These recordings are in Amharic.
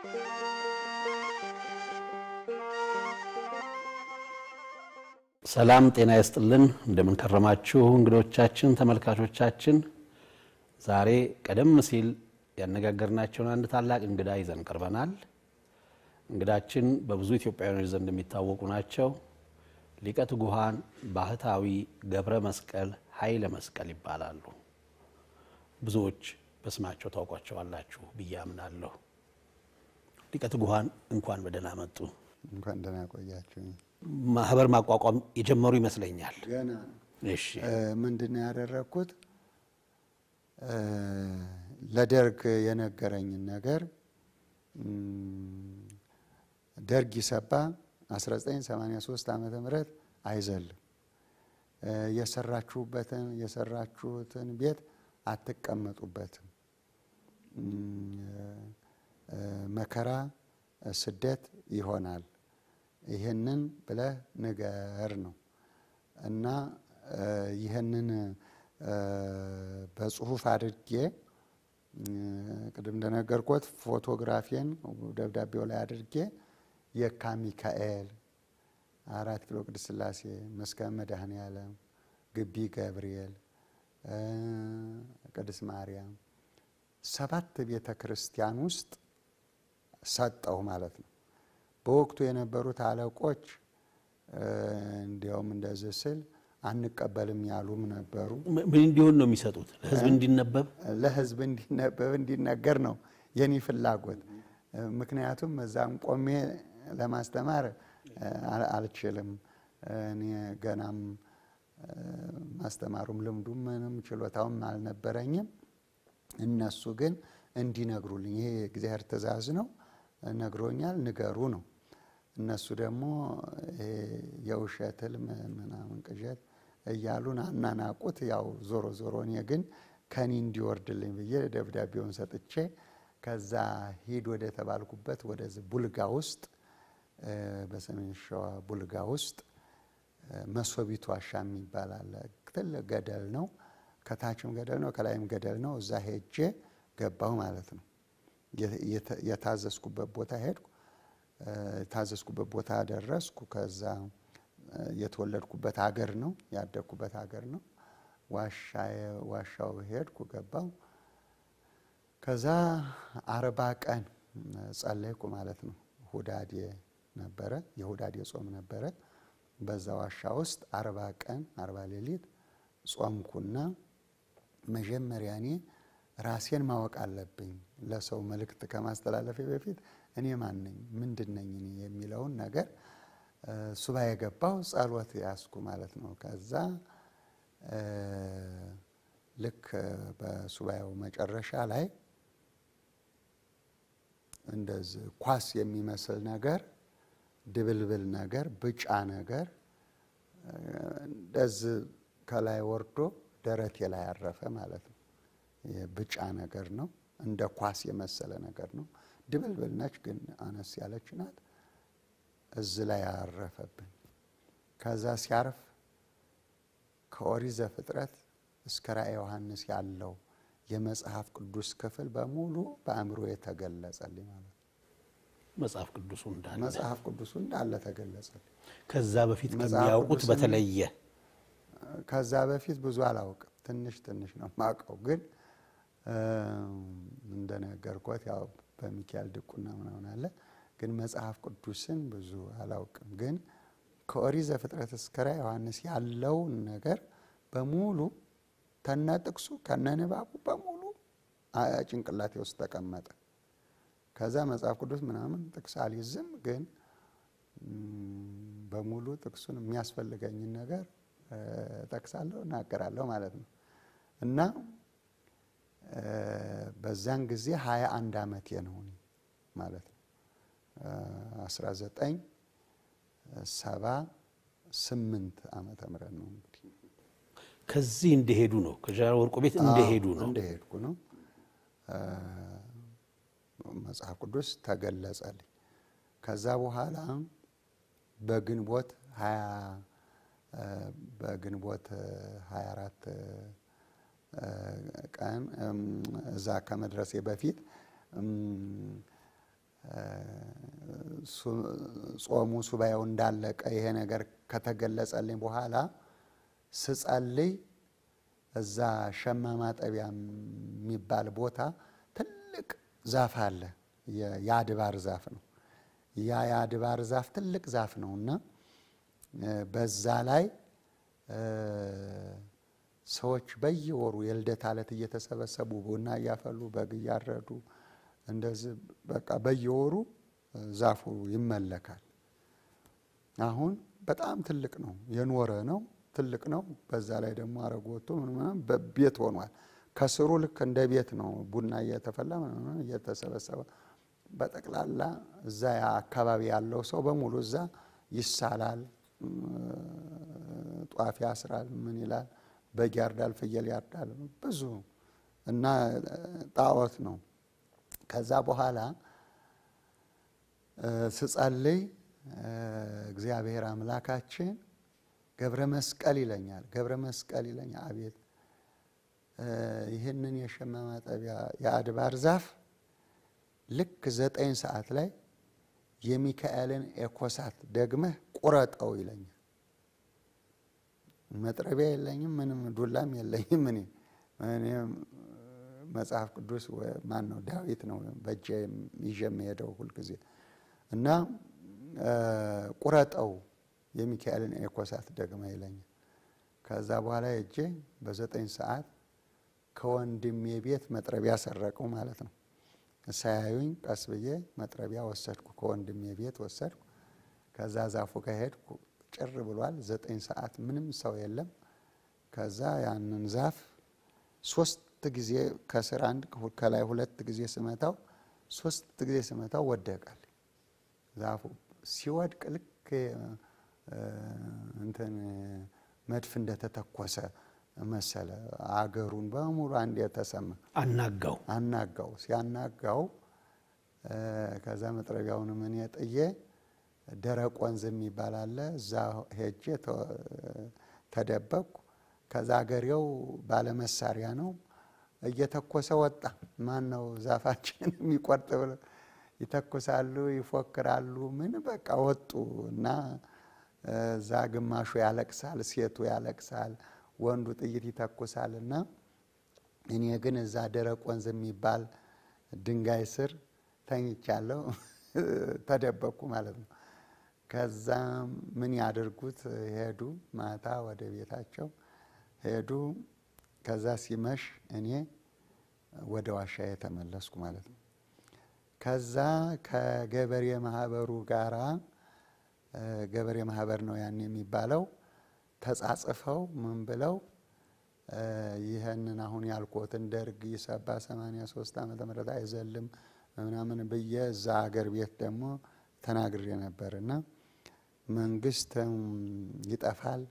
ሰላም ጤና ይስጥልን። እንደምን ከረማችሁ እንግዶቻችን፣ ተመልካቾቻችን። ዛሬ ቀደም ሲል ያነጋገርናቸውን አንድ ታላቅ እንግዳ ይዘን ቀርበናል። እንግዳችን በብዙ ኢትዮጵያውያኖች ዘንድ የሚታወቁ ናቸው። ሊቀ ትጉሃን ባህታዊ ገብረ መስቀል ኃይለ መስቀል ይባላሉ። ብዙዎች በስማቸው ታውቋቸዋላችሁ ብዬ አምናለሁ። ሊቀ ትጉሃን እንኳን በደህና መጡ። እንኳን ደህና ቆያችሁ። ማህበር ማቋቋም የጀመሩ ይመስለኛል። ገና እሺ፣ ምንድን ነው ያደረግኩት? ለደርግ የነገረኝን ነገር ደርግ ይሰባ 1983 ዓመተ ምህረት አይዘልም የሰራችሁበትን የሰራችሁትን ቤት አትቀመጡበትም፣ መከራ ስደት ይሆናል። ይህንን ብለህ ንገር ነው እና ይህንን በጽሁፍ አድርጌ ቅድም እንደነገርኩት ፎቶግራፊን ደብዳቤው ላይ አድርጌ የካ ሚካኤል፣ አራት ኪሎ ቅድስት ሥላሴ፣ መስከረም መድኃኔ ዓለም፣ ግቢ ገብርኤል፣ ቅድስት ማርያም ሰባት ቤተ ክርስቲያን ውስጥ ሰጠው ማለት ነው። በወቅቱ የነበሩት አለቆች እንዲያውም እንደዚህ ስል አንቀበልም ያሉም ነበሩ። ምን እንዲሆን ነው የሚሰጡት? ለህዝብ እንዲነበብ ለህዝብ እንዲነበብ እንዲነገር ነው የኔ ፍላጎት። ምክንያቱም እዛም ቆሜ ለማስተማር አልችልም። እኔ ገናም ማስተማሩም ልምዱም ምንም ችሎታውም አልነበረኝም። እነሱ ግን እንዲነግሩልኝ ይሄ የእግዚአብሔር ትእዛዝ ነው ነግሮኛል፣ ንገሩ ነው። እነሱ ደግሞ የውሸት ህልም ምናምን ቅዠት እያሉን አናናቁት። ያው ዞሮ ዞሮ እኔ ግን ከኔ እንዲወርድልኝ ብዬ ደብዳቤውን ሰጥቼ ከዛ ሂድ ወደ ተባልኩበት ወደዚህ ቡልጋ ውስጥ በሰሜን ሸዋ ቡልጋ ውስጥ መሶቢቱ ዋሻ የሚባል አለ። ትልቅ ገደል ነው። ከታችም ገደል ነው፣ ከላይም ገደል ነው። እዛ ሄጄ ገባሁ ማለት ነው። የታዘዝኩበት ቦታ ሄድኩ። የታዘዝኩበት ቦታ ደረስኩ። ከዛ የተወለድኩበት ሀገር ነው፣ ያደግኩበት ሀገር ነው። ዋሻው ሄድኩ፣ ገባሁ። ከዛ አርባ ቀን ጸለይኩ ማለት ነው። ሁዳዴ ነበረ፣ የሁዳዴ ጾም ነበረ። በዛ ዋሻ ውስጥ አርባ ቀን አርባ ሌሊት ጾምኩና መጀመሪያ እኔ ራሴን ማወቅ አለብኝ። ለሰው መልእክት ከማስተላለፌ በፊት እኔ ማን ነኝ፣ ምንድን ነኝ እኔ የሚለውን ነገር ሱባኤ የገባው ጸሎት ያስኩ ማለት ነው። ከዛ ልክ በሱባኤው መጨረሻ ላይ እንደዚህ ኳስ የሚመስል ነገር ድብልብል ነገር ብጫ ነገር እንደዚህ ከላይ ወርዶ ደረቴ ላይ ያረፈ ማለት ነው። ብጫ ነገር ነው። እንደ ኳስ የመሰለ ነገር ነው። ድብልብል ነች፣ ግን አነስ ያለች ናት። እዚህ ላይ ያረፈብኝ። ከዛ ሲያርፍ ከኦሪት ዘፍጥረት እስከ ራእየ ዮሐንስ ያለው የመጽሐፍ ቅዱስ ክፍል በሙሉ በአእምሮ የተገለጸልኝ ማለት ነው። መጽሐፍ ቅዱሱ እንዳለ መጽሐፍ ቅዱሱ እንዳለ ተገለጸልኝ። ከዛ በፊት መጽሐፍ ከሚያውቁት ቅዱስን- በተለየ ከዛ በፊት ብዙ አላውቅም። ትንሽ ትንሽ ነው የማውቀው። ግን እንደነገርኳት ያው በሚካኤል ድቁና ምናምን አለ። ግን መጽሐፍ ቅዱስን ብዙ አላውቅም። ግን ከኦሪት ዘፍጥረት እስከ ራዕየ ዮሐንስ ያለውን ነገር በሙሉ ከነ ጥቅሱ ከነ ንባቡ በሙሉ አ- ጭንቅላቴ ውስጥ ተቀመጠ። ከዛ መጽሐፍ ቅዱስ ምናምን ጥቅስ አልይዝም፣ ግን ም፣ በሙሉ ጥቅሱን የሚያስፈልገኝን ነገር እ፣ ጠቅሳለሁ፣ እናገራለሁ ማለት ነው እና እ፣ በዛን ጊዜ ሀያ አንድ ዓመቴ ነው እኔ ማለት ነው አስራ ዘጠኝ ሰባ ስምንት ዓመተ ምህረት ነው እንግዲህ ከዚህ እንደሄዱ ነው ከጀነራል ወርቁ ቤት እንደሄዱ ነው። እንደሄድኩ ነው እ፣ መጽሐፍ ቅዱስ ተገለጸልኝ። ከዛ በኋላ በግንቦት ሀያ እ፣ በግንቦት ሀያ አራት ቀን እም፣ እዛ ከመድረሴ በፊት እም፣ ጾሙ ሱባኤው እንዳለቀ ይሄ ነገር ከተገለጸልኝ በኋላ ስጸልይ እዛ ሸማ ማጠቢያ የሚባል ቦታ ትልቅ ዛፍ አለ። የአድባር ዛፍ ነው። ያ የአድባር ዛፍ ትልቅ ዛፍ ነው እና በዛ ላይ ሰዎች በየወሩ የልደት ዕለት እየተሰበሰቡ ቡና እያፈሉ በግ እያረዱ እንደዚህ በቃ በየወሩ ዛፉ ይመለካል። አሁን በጣም ትልቅ ነው፣ የኖረ ነው፣ ትልቅ ነው። በዛ ላይ ደግሞ አረግ ወጥቶ ምናምን ቤት ሆኗል። ከስሩ ልክ እንደ ቤት ነው። ቡና እየተፈላ ምናምን እየተሰበሰበ በጠቅላላ እዛ አካባቢ ያለው ሰው በሙሉ እዛ ይሳላል፣ ጧፍ ያስራል፣ ምን ይላል፣ በግ ያርዳል፣ ፍየል ያርዳል። ብዙ እና ጣዖት ነው። ከዛ በኋላ ስጸልይ እግዚአብሔር አምላካችን ገብረ መስቀል ይለኛል። ገብረ መስቀል ይለኛል። አቤት ይህንን የሸማ ማጠቢያ የአድባር ዛፍ ልክ ዘጠኝ ሰዓት ላይ የሚካኤልን ኤኮሳት ደግመህ ቁረጠው ይለኛል። መጥረቢያ የለኝም፣ ምንም ዱላም የለኝም። እኔ እኔም መጽሐፍ ቅዱስ ማን ነው ዳዊት ነው በእጄ ይዤ የምሄደው ሁልጊዜ እና ቁረጠው የሚካኤልን ኤኮሳት ደግመ ይለኛል። ከዛ በኋላ እጄ በዘጠኝ ሰዓት ከወንድሜ ቤት መጥረቢያ ሰረቀው ማለት ነው። ሳያዩኝ ቀስ ብዬ መጥረቢያ ወሰድኩ፣ ከወንድሜ ቤት ወሰድኩ። ከዛ ዛፉ ከሄድኩ ጭር ብሏል። ዘጠኝ ሰዓት ምንም ሰው የለም። ከዛ ያንን ዛፍ ሶስት ጊዜ ከስር አንድ ከላይ ሁለት ጊዜ ስመታው ሶስት ጊዜ ስመታው ወደቃል። ዛፉ ሲወድቅ ልክ እንትን መድፍ እንደተተኮሰ መሰለ። አገሩን በሙሉ አንድ የተሰማ አናጋው አናጋው። ሲያናጋው ከዛ መጥረቢያውንም እኔ ጥዬ ደረቅ ወንዝ የሚባል አለ። እዛ ሄጄ ተደበቅኩ። ከዛ አገሬው ባለመሳሪያ ነው እየተኮሰ ወጣ። ማን ነው ዛፋችን የሚቆርጥ ብሎ ይተኩሳሉ፣ ይፎክራሉ። ምን በቃ ወጡ እና እዛ ግማሹ ያለቅሳል፣ ሴቱ ያለቅሳል፣ ወንዱ ጥይት ይተኩሳል። እና እኔ ግን እዛ ደረቅ ወንዝ የሚባል ድንጋይ ስር ተኝቻለሁ፣ ተደበቅኩ ማለት ነው። ከዛ ምን ያድርጉት ሄዱ፣ ማታ ወደ ቤታቸው ሄዱ። ከዛ ሲመሽ እኔ ወደ ዋሻ የተመለስኩ ማለት ነው። ከዛ ከገበሬ ማህበሩ ጋራ ገበሬ ማህበር ነው ያን የሚባለው ተጻጽፈው ምን ብለው ይህንን አሁን ያልኮትን ደርግ ይሰባ 83 ዓመተ ምህረት አይዘልም ምናምን ብዬ እዛ አገር ቤት ደግሞ ተናግሬ ነበር እና መንግስት ይጠፋል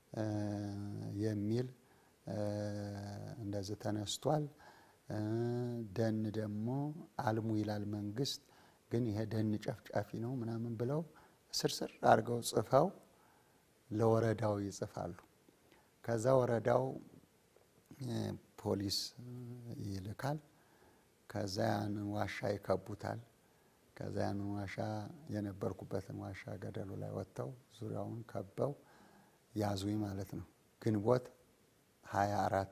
የሚል እንደዚህ ተነስቷል። ደን ደግሞ አልሙ ይላል መንግስት፣ ግን ይሄ ደን ጨፍጫፊ ነው ምናምን ብለው ስርስር አድርገው ጽፈው ለወረዳው ይጽፋሉ። ከዛ ወረዳው ፖሊስ ይልካል። ከዛ ያንን ዋሻ ይከቡታል። ከዛ ያንን ዋሻ የነበርኩበትን ዋሻ ገደሉ ላይ ወጥተው ዙሪያውን ከበው ያዙኝ ማለት ነው። ግንቦት 24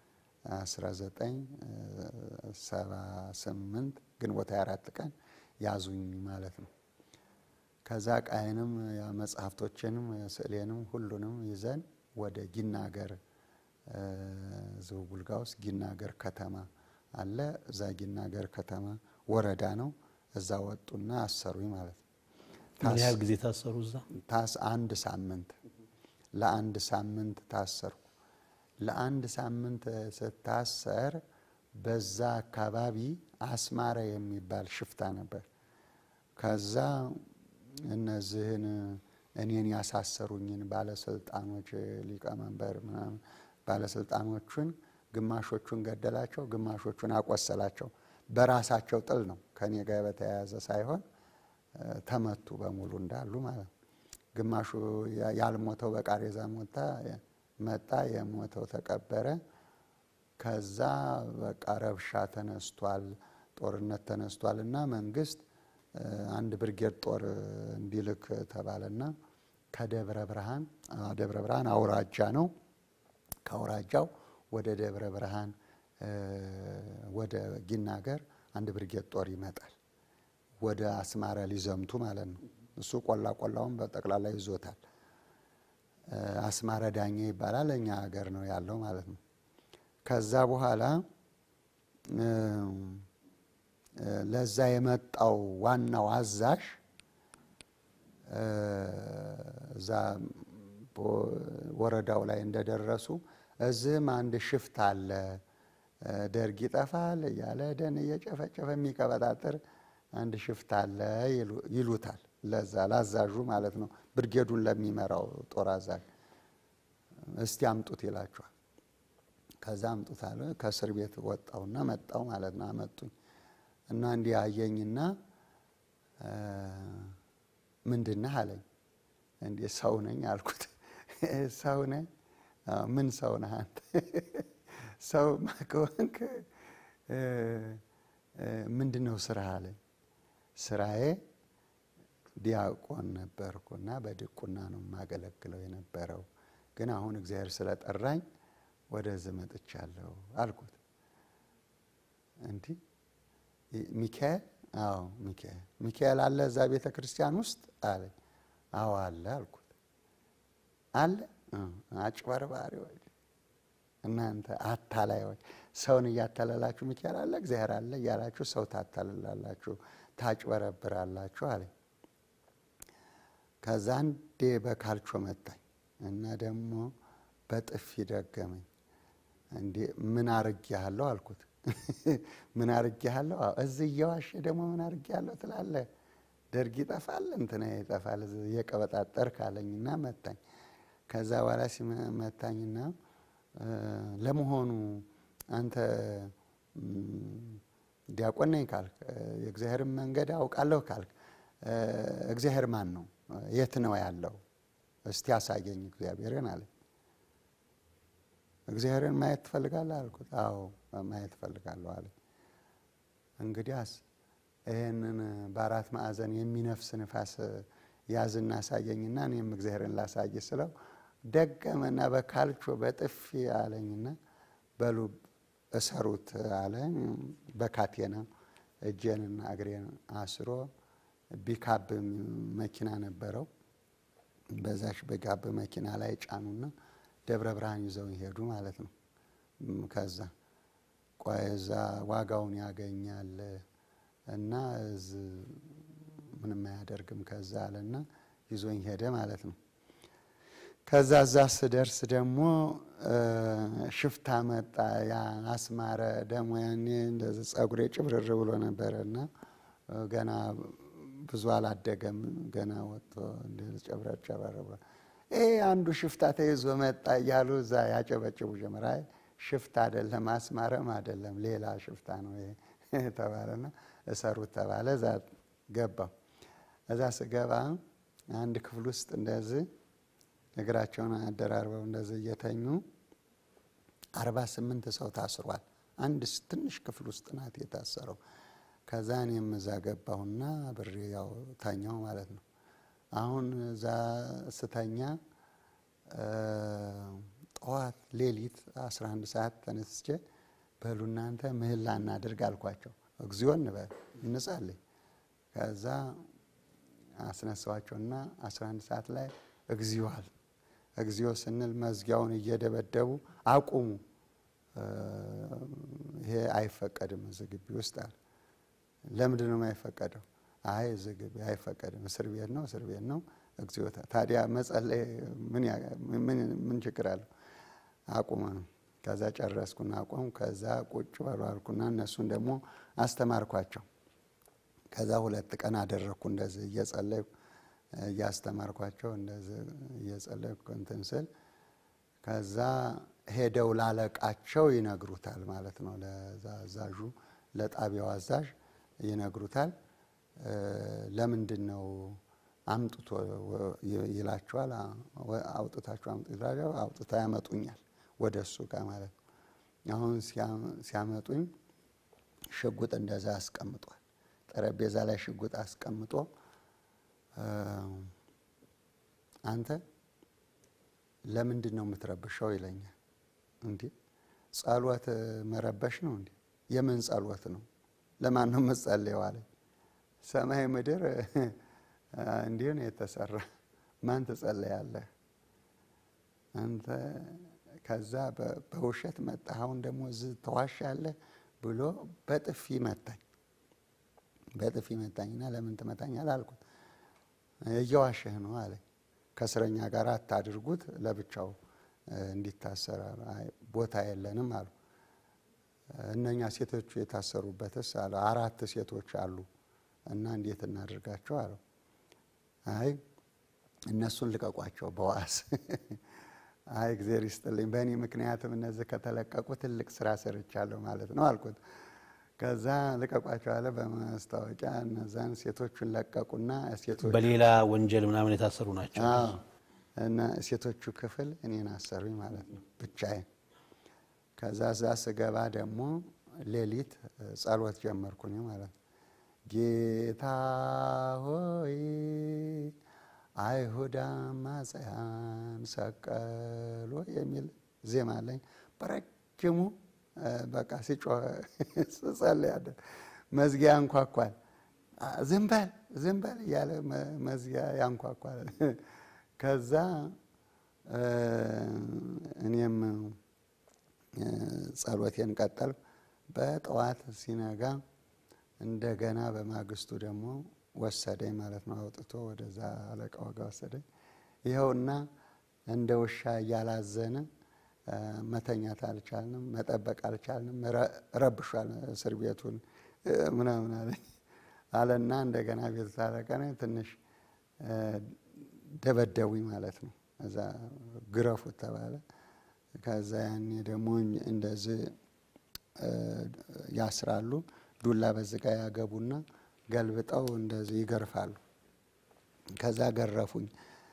1978 ግንቦት 24 ቀን ያዙኝ ማለት ነው። ከዛ ቃይንም መጽሐፍቶችንም ስዕሌንም ሁሉንም ይዘን ወደ ጊናገር ዝውውልጋ ውስጥ ጊናገር ከተማ አለ። እዛ ጊናገር ከተማ ወረዳ ነው። እዛ ወጡና አሰሩኝ ማለት ነው። ምን ያህል ጊዜ ታሰሩ እዛ? ታስ አንድ ሳምንት ለአንድ ሳምንት ታሰርኩ። ለአንድ ሳምንት ስታሰር በዛ አካባቢ አስማረ የሚባል ሽፍታ ነበር። ከዛ እነዚህን እኔን ያሳሰሩኝን ባለስልጣኖች ሊቀመንበር ምናምን ባለስልጣኖቹን ግማሾቹን ገደላቸው፣ ግማሾቹን አቆሰላቸው። በራሳቸው ጥል ነው ከኔ ጋር በተያያዘ ሳይሆን ተመቱ በሙሉ እንዳሉ ማለት ነው። ግማሹ ያልሞተው በቃሬዛ ሞታ መጣ፣ የሞተው ተቀበረ። ከዛ በቃ ረብሻ ተነስቷል፣ ጦርነት ተነስቷል እና መንግስት አንድ ብርጌድ ጦር እንዲልክ ተባለና ከደብረ ብርሃን ደብረ ብርሃን አውራጃ ነው። ከአውራጃው ወደ ደብረ ብርሃን ወደ ጊናገር አንድ ብርጌድ ጦር ይመጣል። ወደ አስማራ ሊዘምቱ ማለት ነው። እሱ ቆላ ቆላውን በጠቅላላ ይዞታል። አስማረ ዳኘ ይባላል። እኛ ሀገር ነው ያለው ማለት ነው። ከዛ በኋላ ለዛ የመጣው ዋናው አዛዥ እዛ ወረዳው ላይ እንደደረሱ እዚህም አንድ ሽፍታ አለ፣ ደርግ ይጠፋል እያለ ደን እየጨፈጨፈ የሚቀበጣጥር አንድ ሽፍታ አለ ይሉታል። ለዛ ላዛዡ ማለት ነው፣ ብርጌዱን ለሚመራው ጦር አዛዥ እስቲ አምጡት ይላቸዋል። ከዛ አምጡት አለ። ከእስር ቤት ወጣውና መጣው ማለት ነው። አመጡኝ እና እንዲህ አየኝና ምንድነህ አለኝ። እንዲህ ሰው ነኝ አልኩት። ሰው ነኝ? ምን ሰው ነህ አንተ? ሰው ከሆንክ ምንድን ነው ስራህ አለኝ። ስራዬ ዲያቆን ነበርኩና በድቁና ነው የማገለግለው የነበረው፣ ግን አሁን እግዚአብሔር ስለጠራኝ ወደዚህ መጥቻለሁ አልኩት። እንዲህ ሚካኤል? አዎ ሚካኤል። ሚካኤል አለ እዛ ቤተ ክርስቲያን ውስጥ አለኝ። አዎ አለ አልኩት። አለ አጭበርባሪዎች፣ እናንተ አታላዮች፣ ሰውን እያታለላችሁ ሚካኤል አለ እግዚአብሔር አለ እያላችሁ ሰው ታታልላላችሁ፣ ታጭበረብራላችሁ አለኝ። ከዛ አንዴ በካልቾ መታኝ እና ደግሞ በጥፊ ደገመኝ። እንዴ ምን አርጌሃለሁ አልኩት። ምን አርጌሃለሁ? እዚህ እየዋሸ ደግሞ ምን አርጌሃለሁ ትላለህ? ደርግ ይጠፋል እንትና ይጠፋል እየቀበጣጠር ካለኝና መታኝ። ከዛ በኋላ ሲመታኝና ለመሆኑ አንተ ዲያቆን ነኝ ካልክ የእግዚአብሔርን መንገድ አውቃለሁ ካልክ እግዚአብሔር ማን ነው? የት ነው ያለው? እስቲ አሳየኝ እግዚአብሔርን አለ። እግዚአብሔርን ማየት ትፈልጋለህ አልኩት። አዎ ማየት ትፈልጋለሁ አለ። እንግዲያስ ይህንን በአራት ማዕዘን የሚነፍስ ንፋስ ያዝና አሳየኝና እኔም እግዚአብሔርን ላሳይ ስለው ደገመና በካልቾ በጥፊ አለኝና በሉ እሰሩት አለ። በካቴና እጄንና እግሬን አስሮ ቢካብ መኪና ነበረው። በዛሽ በጋብ መኪና ላይ ጫኑና ደብረ ብርሃን ይዘው ይሄዱ ማለት ነው። ከዛ ቆይ እዛ ዋጋውን ያገኛል እና ምንም አያደርግም ከዛ አለና ይዞኝ ሄደ ማለት ነው። ከዛ እዛ ስደርስ ደግሞ ሽፍታ መጣ። ያ አስማረ ደግሞ ያኔ እንደዚህ ጸጉሬ ጭብርር ብሎ ነበረ እና ገና ብዙ አላደገም። ገና ወጥቶ ጨብረር ጨብረር ብሎ ይሄ አንዱ ሽፍታ ተይዞ መጣ እያሉ እዛ ያጨበጭቡ ጀመር። አይ ሽፍታ አይደለም አስማረም አይደለም ሌላ ሽፍታ ነው ይሄ ተባለና እሰሩት ተባለ። እዛ ገባው። እዛ ስገባ አንድ ክፍል ውስጥ እንደዚህ እግራቸውን አደራርበው እንደዚህ እየተኙ አርባ ስምንት ሰው ታስሯል። አንድ ትንሽ ክፍል ውስጥ ናት የታሰረው። ከዛ እኔም እዛ ገባሁና ብሬ ያው ተኛው ማለት ነው። አሁን እዛ ስተኛ ጠዋት ሌሊት 11 ሰዓት ተነስቼ በሉ እናንተ ምህላ እናድርግ አልኳቸው። እግዚኦ እንበል እንጸልይ። ከዛ አስነሳዋቸውና 11 ሰዓት ላይ እግዚኦ አል እግዚኦ ስንል መዝጊያውን እየደበደቡ አቁሙ፣ ይሄ አይፈቀድም እዚህ ግቢ ውስጥ አለ። ለምንድን ነው የማይፈቀደው? አይ እዚህ ግቢ አይፈቀድም፣ እስር ቤት ነው፣ እስር ቤት ነው። እግዚኦታ ታዲያ መጸለይ ምን ችግር አለው? አቁመ ነው። ከዛ ጨረስኩና አቆም። ከዛ ቁጭ በሉ አልኩና እነሱን ደግሞ አስተማርኳቸው። ከዛ ሁለት ቀን አደረግኩ እንደዚህ እየጸለይኩ እያስተማርኳቸው እንደዚህ እየጸለይኩ እንትን ስል ከዛ ሄደው ላለቃቸው ይነግሩታል ማለት ነው። ለዛ አዛዡ ለጣቢያው አዛዥ ይነግሩታል። ለምንድን ነው አምጥቶ ይላቸዋል። አውጥታችሁ አምጡ ይላቸው። አውጥታ ያመጡኛል ወደ እሱ ጋር ማለት ነው። አሁን ሲያመጡኝ ሽጉጥ እንደዛ አስቀምጧል። ጠረጴዛ ላይ ሽጉጥ አስቀምጦ አንተ ለምንድን ነው የምትረብሸው ይለኛል። እንዲ ጸሎት መረበሽ ነው እንዲ? የምን ጸሎት ነው? ለማን ነው የምትጸልየው አለኝ። ሰማይ ምድር እንዲሁ ነው የተሰራ። ማን ትጸለያለህ አንተ? ከዛ በውሸት መጣ፣ አሁን ደግሞ እዚህ ተዋሻለህ ብሎ በጥፊ መታኝ። በጥፊ መታኝና ለምን ትመታኛለህ አልኩት። እየዋሸህ ነው አለኝ። ከእስረኛ ጋር አታድርጉት፣ ለብቻው እንዲታሰር ቦታ የለንም አሉ። እነኛ ሴቶቹ የታሰሩበትስ አለ አራት ሴቶች አሉ እና እንዴት እናድርጋቸው አለው። አይ እነሱን ልቀቋቸው በዋስ አይ እግዜር ይስጥልኝ፣ በእኔ ምክንያትም እነዚህ ከተለቀቁ ትልቅ ስራ ሰርቻለሁ ማለት ነው አልኩት። ከዛ ልቀቋቸው አለ። በማስታወቂያ እነዛን ሴቶቹን ለቀቁና ሴቶቹ በሌላ ወንጀል ምናምን የታሰሩ ናቸው። አዎ እና ሴቶቹ ክፍል እኔን አሰሩኝ ማለት ነው ብቻዬን። ከዛ እዛ ስገባ ደግሞ ሌሊት ጸሎት ጀመርኩኝ ማለት ነው። ጌታ ሆይ አይሁድ አማጽያን ሰቀሎ የሚል ዜማ አለኝ። በረጅሙ በቃ ሲጮህ ስጸልይ ያለ መዝጊያ ያንኳኳል። ዝም በል ዝም በል እያለ መዝጊያ ያንኳኳል። ከዛ እኔም ጸሎቴን ቀጠልኩ። በጠዋት ሲነጋ እንደገና በማግስቱ ደግሞ ወሰደኝ ማለት ነው። አውጥቶ ወደዛ አለቃው ጋር ወሰደኝ። ይኸውና እንደ ውሻ እያላዘነ መተኛት አልቻልንም፣ መጠበቅ አልቻልንም፣ ረብሿል እስር ቤቱን ምናምን አለኝ አለና እንደገና ቤቱ ታረቀነ ትንሽ ደበደቡኝ ማለት ነው። እዛ ግረፉት ተባለ። ከዛ ያኔ ደግሞ እንደዚህ ያስራሉ። ዱላ በዝጋ ያገቡና ገልብጠው እንደዚህ ይገርፋሉ። ከዛ ገረፉኝ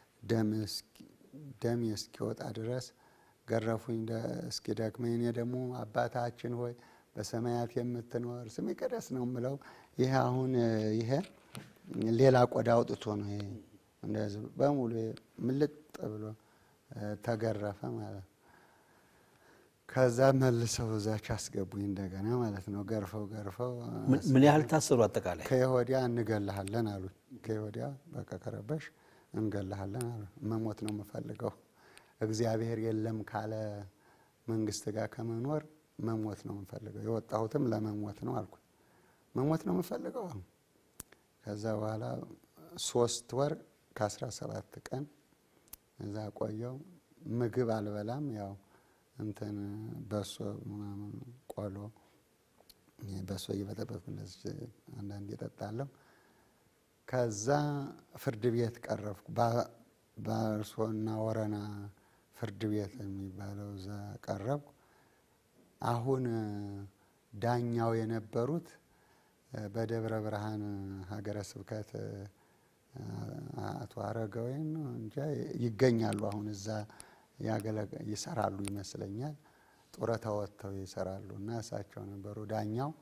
ደም እስኪወጣ ድረስ ገረፉኝ እስኪ ደክመኝ። እኔ ደግሞ አባታችን ሆይ በሰማያት የምትኖር ስም ይቀደስ ነው የምለው። ይሄ አሁን ይሄ ሌላ ቆዳ አውጥቶ ነው ይሄ እንደዚህ በሙሉ ምልጥ ብሎ ተገረፈ ማለት ነው። ከዛ መልሰው እዛች አስገቡኝ እንደገና ማለት ነው። ገርፈው ገርፈው ምን ያህል ታሰሩ? አጠቃላይ ከወዲያ እንገልሃለን አሉኝ። ከወዲያ በቃ ከረበሽ እንገልሃለን አሉ። መሞት ነው የምፈልገው እግዚአብሔር የለም ካለ መንግስት ጋር ከመኖር መሞት ነው የምፈልገው። የወጣሁትም ለመሞት ነው አልኩ። መሞት ነው የምፈልገው። ከዛ በኋላ ሶስት ወር ከአስራ ሰባት ቀን እዛ ቆየው። ምግብ አልበላም። ያው እንትን በሶ ምናምን ቆሎ በሶ እየበጠበጥኩ እንደዚህ አንዳንድ እጠጣለሁ። ከዛ ፍርድ ቤት ቀረብኩ። ባርሶና ወረና ፍርድ ቤት የሚባለው እዛ ቀረብኩ። አሁን ዳኛው የነበሩት በደብረ ብርሃን ሀገረ ስብከት አቶ አረጋዊን ነው እንጃ ይገኛሉ። አሁን እዛ ይሰራሉ ይመስለኛል። ጡረታ ወጥተው ይሰራሉ እና እሳቸው ነበሩ ዳኛው።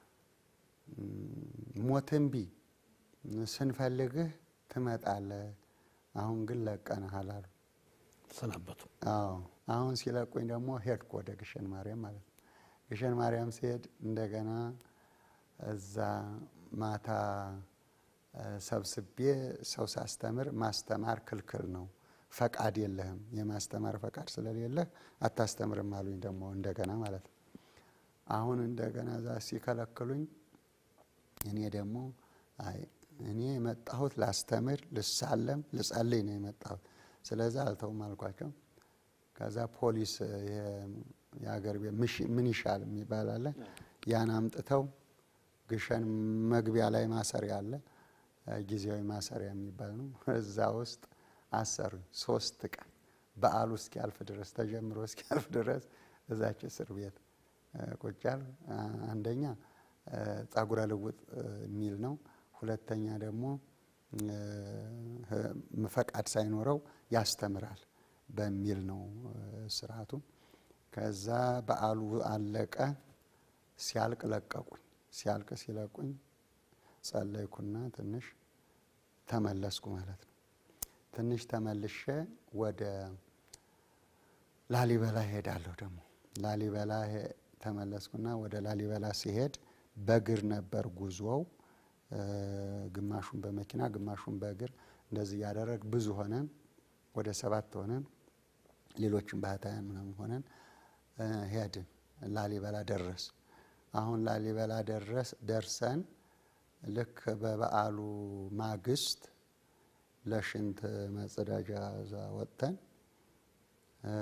ሞትንቢ ስንፈልግህ ትመጣለህ፣ አሁን ግን ለቀንሃል አሉ። ሰናበቱ። አዎ አሁን ሲለቁኝ ደግሞ ሄድኩ ወደ ግሸን ማርያም ማለት ነው። ግሸን ማርያም ሲሄድ እንደገና እዛ ማታ ሰብስቤ ሰው ሳስተምር ማስተማር ክልክል ነው፣ ፈቃድ የለህም፣ የማስተማር ፈቃድ ስለሌለህ አታስተምርም አሉኝ። ደግሞ እንደገና ማለት ነው። አሁን እንደገና እዛ ሲከለክሉኝ እኔ ደግሞ አይ እኔ የመጣሁት ላስተምር፣ ልሳለም፣ ልጸልይ ነው የመጣሁት ስለዛ አልተውም አልኳቸው። ከዛ ፖሊስ የሀገር ቤት ምን ይሻል የሚባል አለ። ያን አምጥተው ግሸን መግቢያ ላይ ማሰሪያ አለ፣ ጊዜያዊ ማሰሪያ የሚባል ነው። እዛ ውስጥ አሰሩኝ ሶስት ቀን በዓሉ እስኪያልፍ ድረስ ተጀምሮ እስኪያልፍ ድረስ እዛች እስር ቤት ቁጫል። አንደኛ ጸጉረ ልውጥ የሚል ነው። ሁለተኛ ደግሞ ፈቃድ ሳይኖረው ያስተምራል በሚል ነው ስርዓቱ። ከዛ በዓሉ አለቀ። ሲያልቅ ለቀቁኝ። ሲያልቅ ሲለቁኝ ጸለይኩና ትንሽ ተመለስኩ ማለት ነው። ትንሽ ተመልሼ ወደ ላሊበላ ሄዳለሁ። ደግሞ ላሊበላ ሄ- ተመለስኩና ወደ ላሊበላ ሲሄድ በእግር ነበር ጉዞው። እ፣ ግማሹን በመኪና ግማሹን በእግር እንደዚህ እያደረግ ብዙ ሆነን ወደ ሰባት ሆነን ሌሎችም ባህታውያን ምናምን ሆነን እ፣ ሄድን። ላሊበላ ደረስ አሁን ላሊበላ ደረስ ደርሰን ልክ በበዓሉ ማግስት ለሽንት መጸዳጃ እዛ ወጥተን እ፣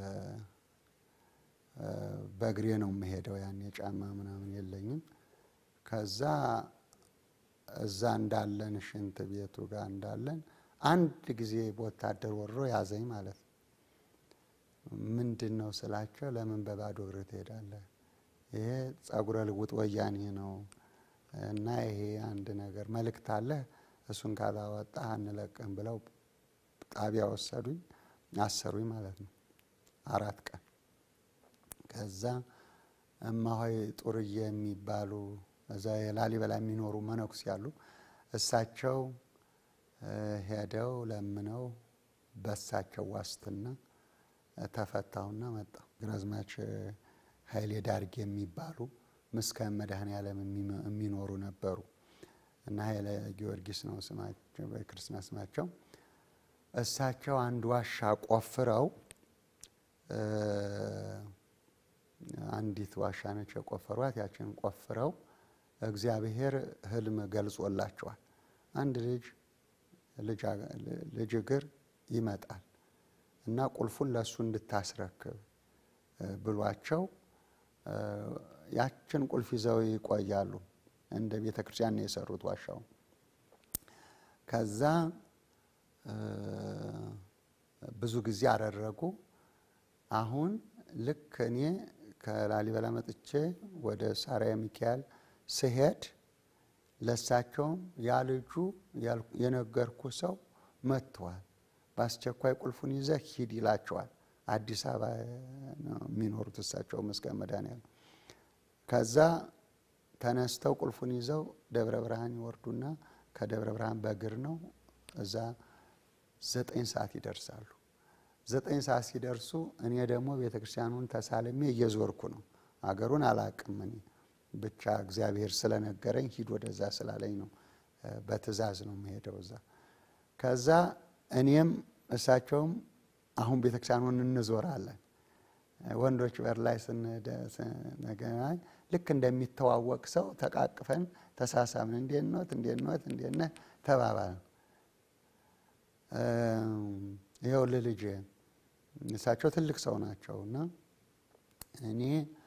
እ፣ በእግሬ ነው የምሄደው። ያን የጫማ ምናምን የለኝም። ከዛ እዛ እንዳለን ሽንት ቤቱ ጋር እንዳለን አንድ ጊዜ በወታደር ወሮ ያዘኝ ማለት ነው። ምንድን ነው ስላቸው፣ ለምን በባዶ እግር ትሄዳለህ? ይሄ ጸጉረ ልውጥ ወያኔ ነው እና ይሄ አንድ ነገር መልእክት አለ፣ እሱን ካላወጣህ አንለቅም ብለው ጣቢያ ወሰዱኝ፣ አሰሩኝ ማለት ነው አራት ቀን። ከዛ እማሆይ ጡርዬ የሚባሉ እዛ የላሊበላ የሚኖሩ መነኩስ ያሉ እሳቸው እ፣ ሄደው ለምነው በሳቸው ዋስትና እ፣ ተፈታሁና መጣሁ። ግራዝማች ኃይሌ ዳርጌ የሚባሉ ምስካየ መድኃኔዓለም የሚመ- የሚኖሩ ነበሩ እና ኃይለ ጊዮርጊስ ነው ስማቸው በክርስትና ስማቸው። እሳቸው አንድ ዋሻ ቆፍረው እ፣ አንዲት ዋሻ ነች የቆፈሯት። ያችን ቆፍረው እግዚአብሔር ሕልም ገልጾላቸዋል። አንድ ልጅ ልጅ አገ- ልጅ እግር ይመጣል እና ቁልፉን ለእሱ እንድታስረክብ እ፣ ብሏቸው እ፣ ያችን ቁልፍ ይዘው ይቆያሉ። እንደ ቤተ ክርስቲያን ነው የሰሩት ዋሻው። ከዛ እ፣ ብዙ ጊዜ አደረጉ። አሁን ልክ እኔ ከላሊበላ መጥቼ ወደ ሳርያ ሚካኤል ስሄድ ለሳቸውም ያ ልጁ ያልኩ- የነገርኩ ሰው መጥተዋል፣ በአስቸኳይ ቁልፉን ይዘህ ሂድ ይላቸዋል። አዲስ አበባ ነው የሚኖሩት እሳቸው ምስካየ መድኃኔዓለም። ከዛ ተነስተው ቁልፉን ይዘው ደብረ ብርሃን ይወርዱና ከደብረ ብርሃን በእግር ነው እዛ ዘጠኝ ሰዓት ይደርሳሉ። ዘጠኝ ሰዓት ሲደርሱ እኔ ደግሞ ቤተ ክርስቲያኑን ተሳልሜ እየዞርኩ ነው። አገሩን አላቅም እኔ ብቻ እግዚአብሔር ስለነገረኝ ሂድ ወደዛ ስላለኝ ነው። እ፣ በትእዛዝ ነው የምሄደው እዛ። ከዛ እኔም እሳቸውም አሁን ቤተ ክርስቲያኑን እንዞራለን። ወንዶች በር ላይ ስንደ- ስንገናኝ ልክ እንደሚተዋወቅ ሰው ተቃቅፈን ተሳሳምን። እንዴት ኖት እንዴት ኖት እንዴት ነህ ተባባልን። ይኸውልህ ልጄ እሳቸው ትልቅ ሰው ናቸው እና እኔ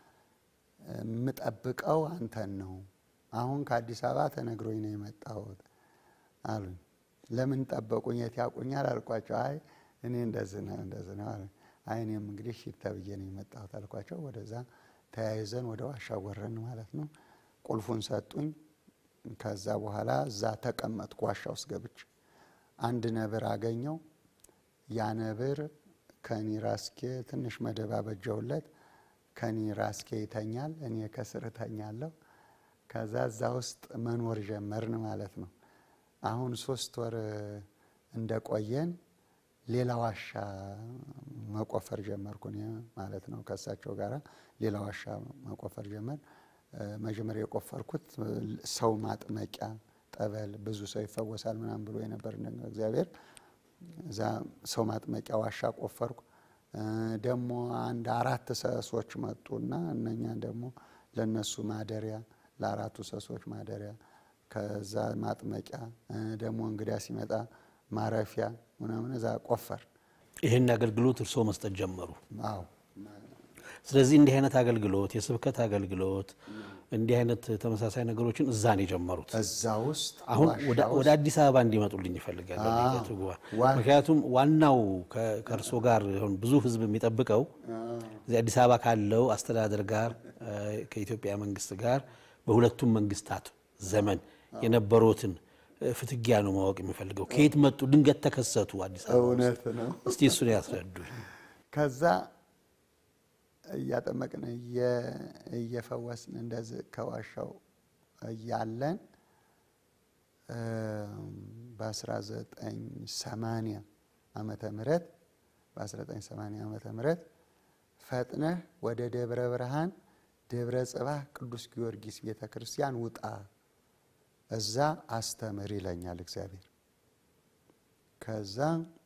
የምጠብቀው አንተን ነው። አሁን ከአዲስ አበባ ተነግሮኝ ነው የመጣሁት አሉኝ። ለምን ጠበቁኝ? የት ያውቁኛል አልኳቸው። አይ እኔ እንደዚህ ነው እንደዚህ ነው አሉኝ። አይ እኔም እንግዲህ ሂድ ተብዬ ነው የመጣሁት አልኳቸው። ወደዛ ተያይዘን ወደ ዋሻ ወረን ማለት ነው። ቁልፉን ሰጡኝ። ከዛ በኋላ እዛ ተቀመጥኩ ዋሻ ውስጥ ገብቼ አንድ ነብር አገኘው። ያ ነብር ከኒ ራስኬ ትንሽ መደብ አበጀውለት። ከኒ ራስኬ ይተኛል፣ እኔ ከስር እተኛለሁ። ከዛ እዛ ውስጥ መኖር ጀመርን ማለት ነው። አሁን ሶስት ወር እንደቆየን ሌላ ዋሻ መቆፈር ጀመርኩ እኔ ማለት ነው። ከእሳቸው ጋር ሌላ ዋሻ መቆፈር ጀመር። መጀመሪያ የቆፈርኩት ሰው ማጥመቂያ ጠበል ብዙ ሰው ይፈወሳል ምናምን ብሎ የነበር እግዚአብሔር እዛ ሰው ማጥመቂያ ዋሻ ቆፈርኩ። ደግሞ አንድ አራት ሰሶች መጡና እነኛ ደግሞ ለነሱ ማደሪያ ለአራቱ ሰሶች ማደሪያ ከዛ ማጥመቂያ ደግሞ እንግዳ ሲመጣ ማረፊያ ምናምን እዛ ቆፈር ይህን አገልግሎት እርስዎ መስጠት ጀመሩ። አዎ ስለዚህ እንዲህ አይነት አገልግሎት የስብከት አገልግሎት እንዲህ አይነት ተመሳሳይ ነገሮችን እዛ ነው የጀመሩት። እዛ ውስጥ አሁን ዋሻ ወደ- ውስጥ ወደ አዲስ አበባ እንዲመጡልኝ ይፈልጋል። ሊቀ ትጉሃን። ዋ- ምክንያቱም ዋናው ከ- ከእርሶ ጋር አሁን ብዙ ሕዝብ የሚጠብቀው እዚህ አዲስ አበባ ካለው አስተዳደር ጋር እ፣ ከኢትዮጵያ መንግስት ጋር በሁለቱም መንግስታት ዘመን የነበሩትን እ፣ ፍትጊያ ነው ማወቅ የሚፈልገው። ከየት መጡ? ድንገት ተከሰቱ አዲስ አበባ ውስጥ። እውነት ነው። እስቲ እሱን ያስረዱኝ። ከዛ እያጠመቅን እየ- እየፈወስን እንደዚህ ከዋሻው እያለን በ1980 ዓመተ ምህረት በ1980 ዓመተ ምህረት ፈጥነህ ወደ ደብረ ብርሃን ደብረ ጽባህ ቅዱስ ጊዮርጊስ ቤተ ክርስቲያን ውጣ፣ እዛ አስተምር ይለኛል እግዚአብሔር። ከዛ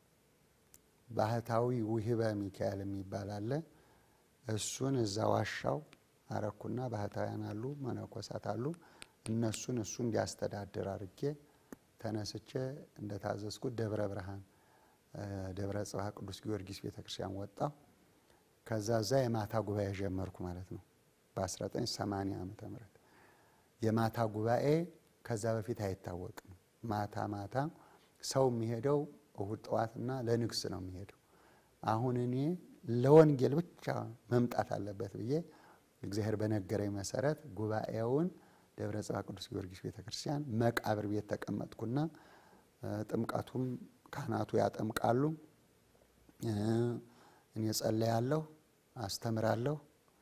ባህታዊ ውህበ ሚካኤል የሚባል አለ። እሱን እዛ ዋሻው አረኩና ባህታውያን አሉ፣ መነኮሳት አሉ። እነሱን እሱ እንዲያስተዳድር አድርጌ ተነስቼ እንደታዘዝኩት ደብረ ብርሃን ደብረ ጽባህ ቅዱስ ጊዮርጊስ ቤተ ክርስቲያን ወጣሁ። ከዛ እዛ የማታ ጉባኤ ጀመርኩ ማለት ነው በ1980 ዓመተ ምህረት የማታ ጉባኤ ከዛ በፊት አይታወቅም። ማታ ማታ ሰው የሚሄደው እሁድ ጠዋትና ለንግስ ነው የሚሄደው። አሁን እኔ ለወንጌል ብቻ መምጣት አለበት ብዬ እግዚአብሔር በነገረኝ መሰረት ጉባኤውን ደብረ ጽባህ ቅዱስ ጊዮርጊስ ቤተ ክርስቲያን መቃብር ቤት ተቀመጥኩና ጥምቀቱም ካህናቱ ያጠምቃሉ፣ እኔ ጸለያለሁ፣ አስተምራለሁ።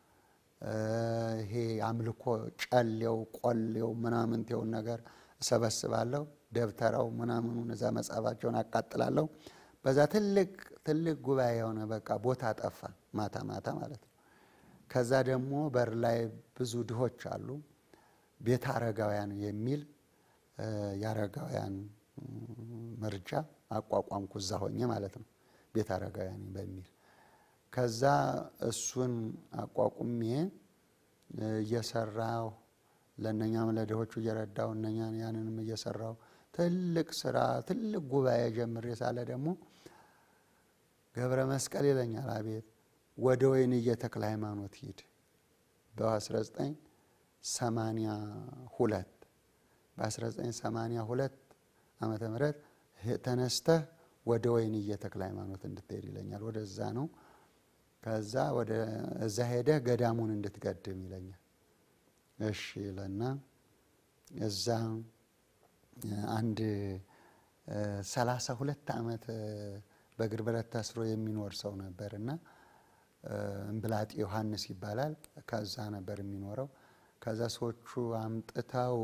ይሄ አምልኮ ጨሌው ቆሌው ምናምንቴውን ነገር እሰበስባለሁ። ደብተራው ምናምኑን እዛ መጽሐፋቸውን አቃጥላለሁ። በዛ ትልቅ ትልቅ ጉባኤ የሆነ በቃ ቦታ ጠፋ፣ ማታ ማታ ማለት ነው። ከዛ ደግሞ በር ላይ ብዙ ድሆች አሉ። ቤተ አረጋውያን የሚል የአረጋውያን መርጃ አቋቋምኩ እዛ ሆኜ ማለት ነው። ቤተ አረጋውያን በሚል ከዛ እሱን አቋቁሜ እየሰራሁ ለእነኛም ለድሆቹ እየረዳው እነኛን ያንንም እየሰራው ትልቅ ስራ ትልቅ ጉባኤ ጀምሬ ሳለ ደግሞ ገብረ መስቀል ይለኛል። አቤት ወደ ወይንዬ ተክለ ሃይማኖት ሂድ በ1982 በ1982 ዓመተ ምህረት ተነስተህ ወደ ወይንዬ ተክለ ሃይማኖት እንድትሄድ ይለኛል። ወደዛ ነው። ከዛ ወደ እዛ ሄደህ ገዳሙን እንድትገድም ይለኛል። እሺ ይለና እዛ አንድ ሰላሳ ሁለት ዓመት በእግር ብረት ታስሮ የሚኖር ሰው ነበር እና እምብላጤ ዮሐንስ ይባላል። ከዛ ነበር የሚኖረው። ከዛ ሰዎቹ አምጥተው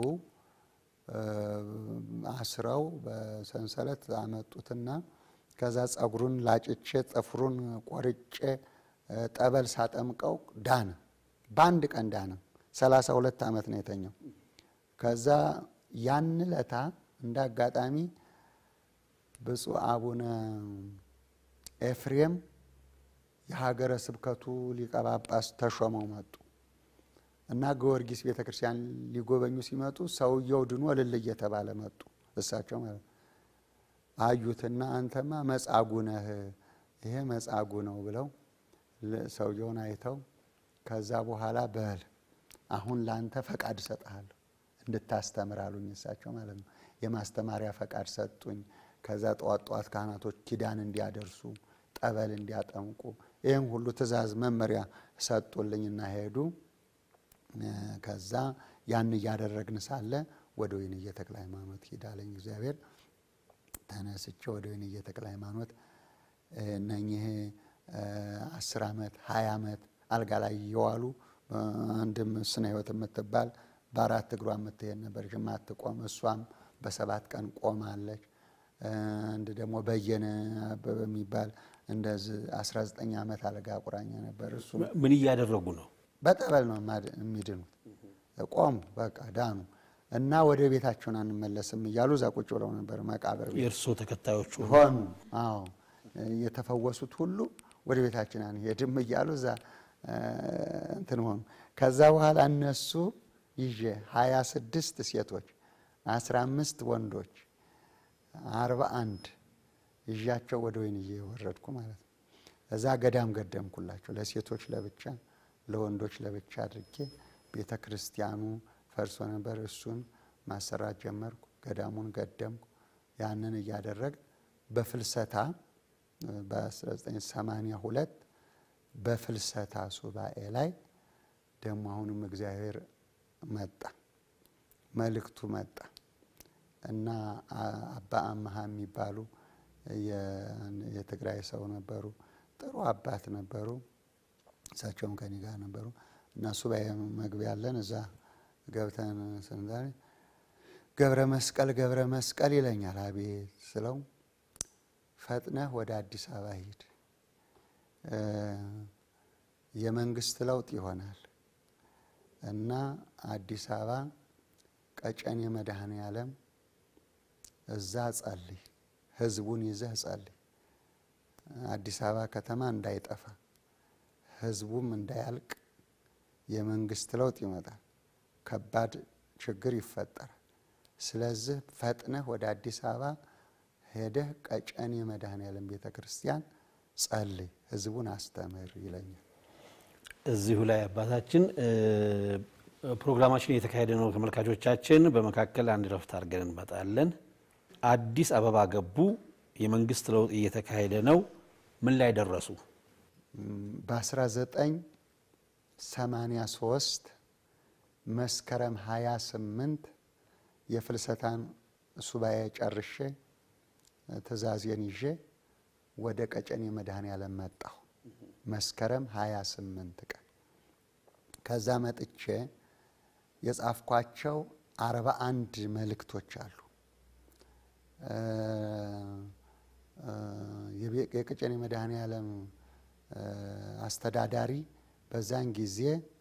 አስረው በሰንሰለት አመጡትና ከዛ ጸጉሩን ላጭቼ ጥፍሩን ቆርጬ ጠበል ሳጠምቀው ዳነ። በአንድ ቀን ዳነ። ሰላሳ ሁለት ዓመት ነው የተኛው። ከዛ ያን ለታ እንደ አጋጣሚ ብፁዕ አቡነ ኤፍሬም የሀገረ ስብከቱ ሊቀ ጳጳስ ተሾመው መጡ እና ጊዮርጊስ ቤተ ክርስቲያን ሊጎበኙ ሲመጡ ሰውየው ድኖ እልል እየተባለ መጡ። እሳቸው ማለት ነው። አዩትና አንተማ መጻጉ ነህ፣ ይሄ መጻጉ ነው ብለው ሰውየውን አይተው ከዛ በኋላ በል አሁን ለአንተ ፈቃድ እሰጥሃለሁ እንድታስተምር አሉኝ። እሳቸው ማለት ነው። የማስተማሪያ ፈቃድ ሰጡኝ። ከዛ ጠዋት ጠዋት ካህናቶች ኪዳን እንዲያደርሱ ጠበል እንዲያጠምቁ ይህም ሁሉ ትእዛዝ መመሪያ ሰጡልኝና ሄዱ። ከዛ ያን እያደረግን ሳለ ወደ ወይንዬ ተክለ ሃይማኖት ሂዳለኝ እግዚአብሔር። ተነስቼ ወደ ወይንዬ ተክለ ሃይማኖት እነኚህ አስር ዓመት ሀያ ዓመት አልጋ ላይ እየዋሉ አንድም ስነ ህይወት የምትባል በአራት እግሯ የምትሄድ ነበር የማትቆም እሷም በሰባት ቀን ቆማለች። አንድ ደግሞ በየነ አበበ የሚባል እንደዚህ 19 ዓመት አልጋ ቁራኛ ነበር። እሱ ምን እያደረጉ ነው? በጠበል ነው የሚድኑት። ቆሙ፣ በቃ ዳኑ እና ወደ ቤታቸውን አንመለስም እያሉ እዛ ቁጭ ብለው ነበር መቃብር ቤት የእርሶ ተከታዮቹ ሆኑ። አዎ የተፈወሱት ሁሉ ወደ ቤታችን አንሄድም እያሉ እዛ እንትን ሆኑ። ከዛ በኋላ እነሱ ይዤ ሀያ ስድስት ሴቶች አስራ አምስት ወንዶች አርባ አንድ ይዣቸው ወደ ወይንዬ የወረድኩ ማለት ነው። እዛ ገዳም ገደምኩላቸው ለሴቶች ለብቻ ለወንዶች ለብቻ አድርጌ ቤተ ክርስቲያኑ ፈርሶ ነበር። እሱን ማሰራት ጀመርኩ። ገዳሙን ገደምኩ። ያንን እያደረግ በፍልሰታ በ1982 በፍልሰታ ሱባኤ ላይ ደግሞ አሁንም እግዚአብሔር መጣ፣ መልእክቱ መጣ እና አባ አመሃ የሚባሉ የትግራይ ሰው ነበሩ። ጥሩ አባት ነበሩ። እሳቸውም ከኔ ጋር ነበሩ እና ሱባኤ መግቢያ ያለን እዛ ገብተን ስንዛሬ ገብረ መስቀል ገብረ መስቀል ይለኛል። አቤት ስለው ፈጥነህ ወደ አዲስ አበባ ሂድ፣ የመንግስት ለውጥ ይሆናል እና አዲስ አበባ ቀጨኔ መድኃኔ ዓለም እዛ ጸልይ፣ ህዝቡን ይዘህ ጸልይ። አዲስ አበባ ከተማ እንዳይጠፋ ህዝቡም እንዳያልቅ የመንግስት ለውጥ ይመጣል፣ ከባድ ችግር ይፈጠራል። ስለዚህ ፈጥነህ ወደ አዲስ አበባ ሄደህ ቀጨኔ መድኃኔ ዓለም ቤተ ክርስቲያን ጸልይ፣ ህዝቡን አስተምር ይለኛል። እዚሁ ላይ አባታችን ፕሮግራማችን እየተካሄደ ነው። ተመልካቾቻችን በመካከል አንድ ረፍት አድርገን እንመጣለን። አዲስ አበባ ገቡ። የመንግስት ለውጥ እየተካሄደ ነው። ምን ላይ ደረሱ? በ1983 መስከረም 28 የፍልሰታን ሱባኤ ጨርሼ ትእዛዜን ይዤ ወደ ቀጨኔ መድኃኔ ዓለም መጣሁ። መስከረም 28 ቀን ከዛ መጥቼ የጻፍኳቸው አርባ አንድ መልእክቶች አሉ። የቀጨኔ መድኃኔ ዓለም አስተዳዳሪ በዛን ጊዜ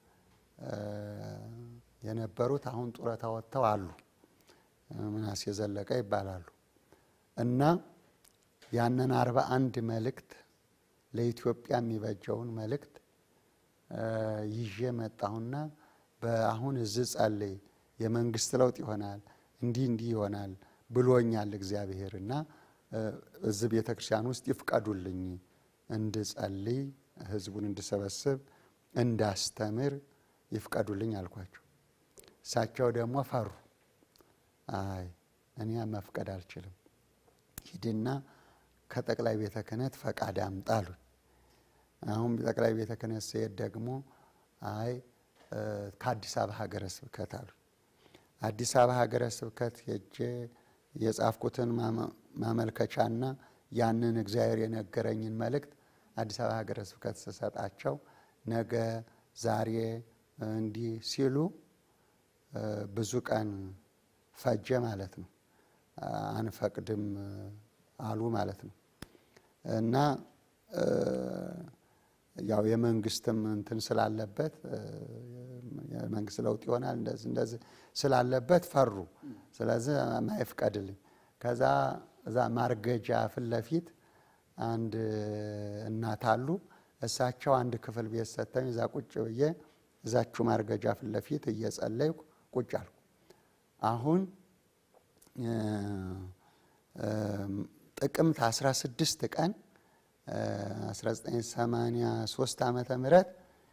የነበሩት አሁን ጡረታ ወጥተው አሉ። ምናሴ ዘለቀ ይባላሉ እና ያንን አርባ አንድ መልእክት ለኢትዮጵያ የሚበጀውን መልእክት ይዤ መጣሁና በአሁን እዚህ ጸልይ፣ የመንግስት ለውጥ ይሆናል፣ እንዲህ እንዲህ ይሆናል ብሎኛል እግዚአብሔር እና እዚህ ቤተ ክርስቲያን ውስጥ ይፍቀዱልኝ እንድጸልይ፣ ህዝቡን እንድሰበስብ፣ እንዳስተምር ይፍቀዱልኝ አልኳቸው። እሳቸው ደግሞ ፈሩ። አይ እኔ መፍቀድ አልችልም፣ ሂድና ከጠቅላይ ቤተ ክህነት ፈቃድ አምጣ አሉኝ። አሁን ጠቅላይ ቤተ ክህነት ስሄድ ደግሞ አይ ከአዲስ አበባ ሀገረ ስብከት አሉኝ። አዲስ አበባ ሀገረ ስብከት ሄጄ የጻፍኩትን ማመልከቻና ያንን እግዚአብሔር የነገረኝን መልእክት አዲስ አበባ ሀገረ ስብከት ስሰጣቸው ነገ ዛሬ እንዲህ ሲሉ ብዙ ቀን ፈጀ ማለት ነው። አንፈቅድም አሉ ማለት ነው። እና ያው የመንግስትም እንትን ስላለበት የመንግስት ለውጥ ይሆናል እንደዚህ እንደዚህ ስላለበት ፈሩ። ስለዚህ ማይፍቀድልኝ ከዛ እዛ ማርገጃ ፊት ለፊት አንድ እናት አሉ። እሳቸው አንድ ክፍል ቤት ሰጥተኝ እዛ ቁጭ ብዬ እዛችሁ ማርገጃ ፊት ለፊት እየጸለይኩ ቁጭ አልኩ። አሁን ጥቅምት 16 ቀን 1983 ዓመተ ምህረት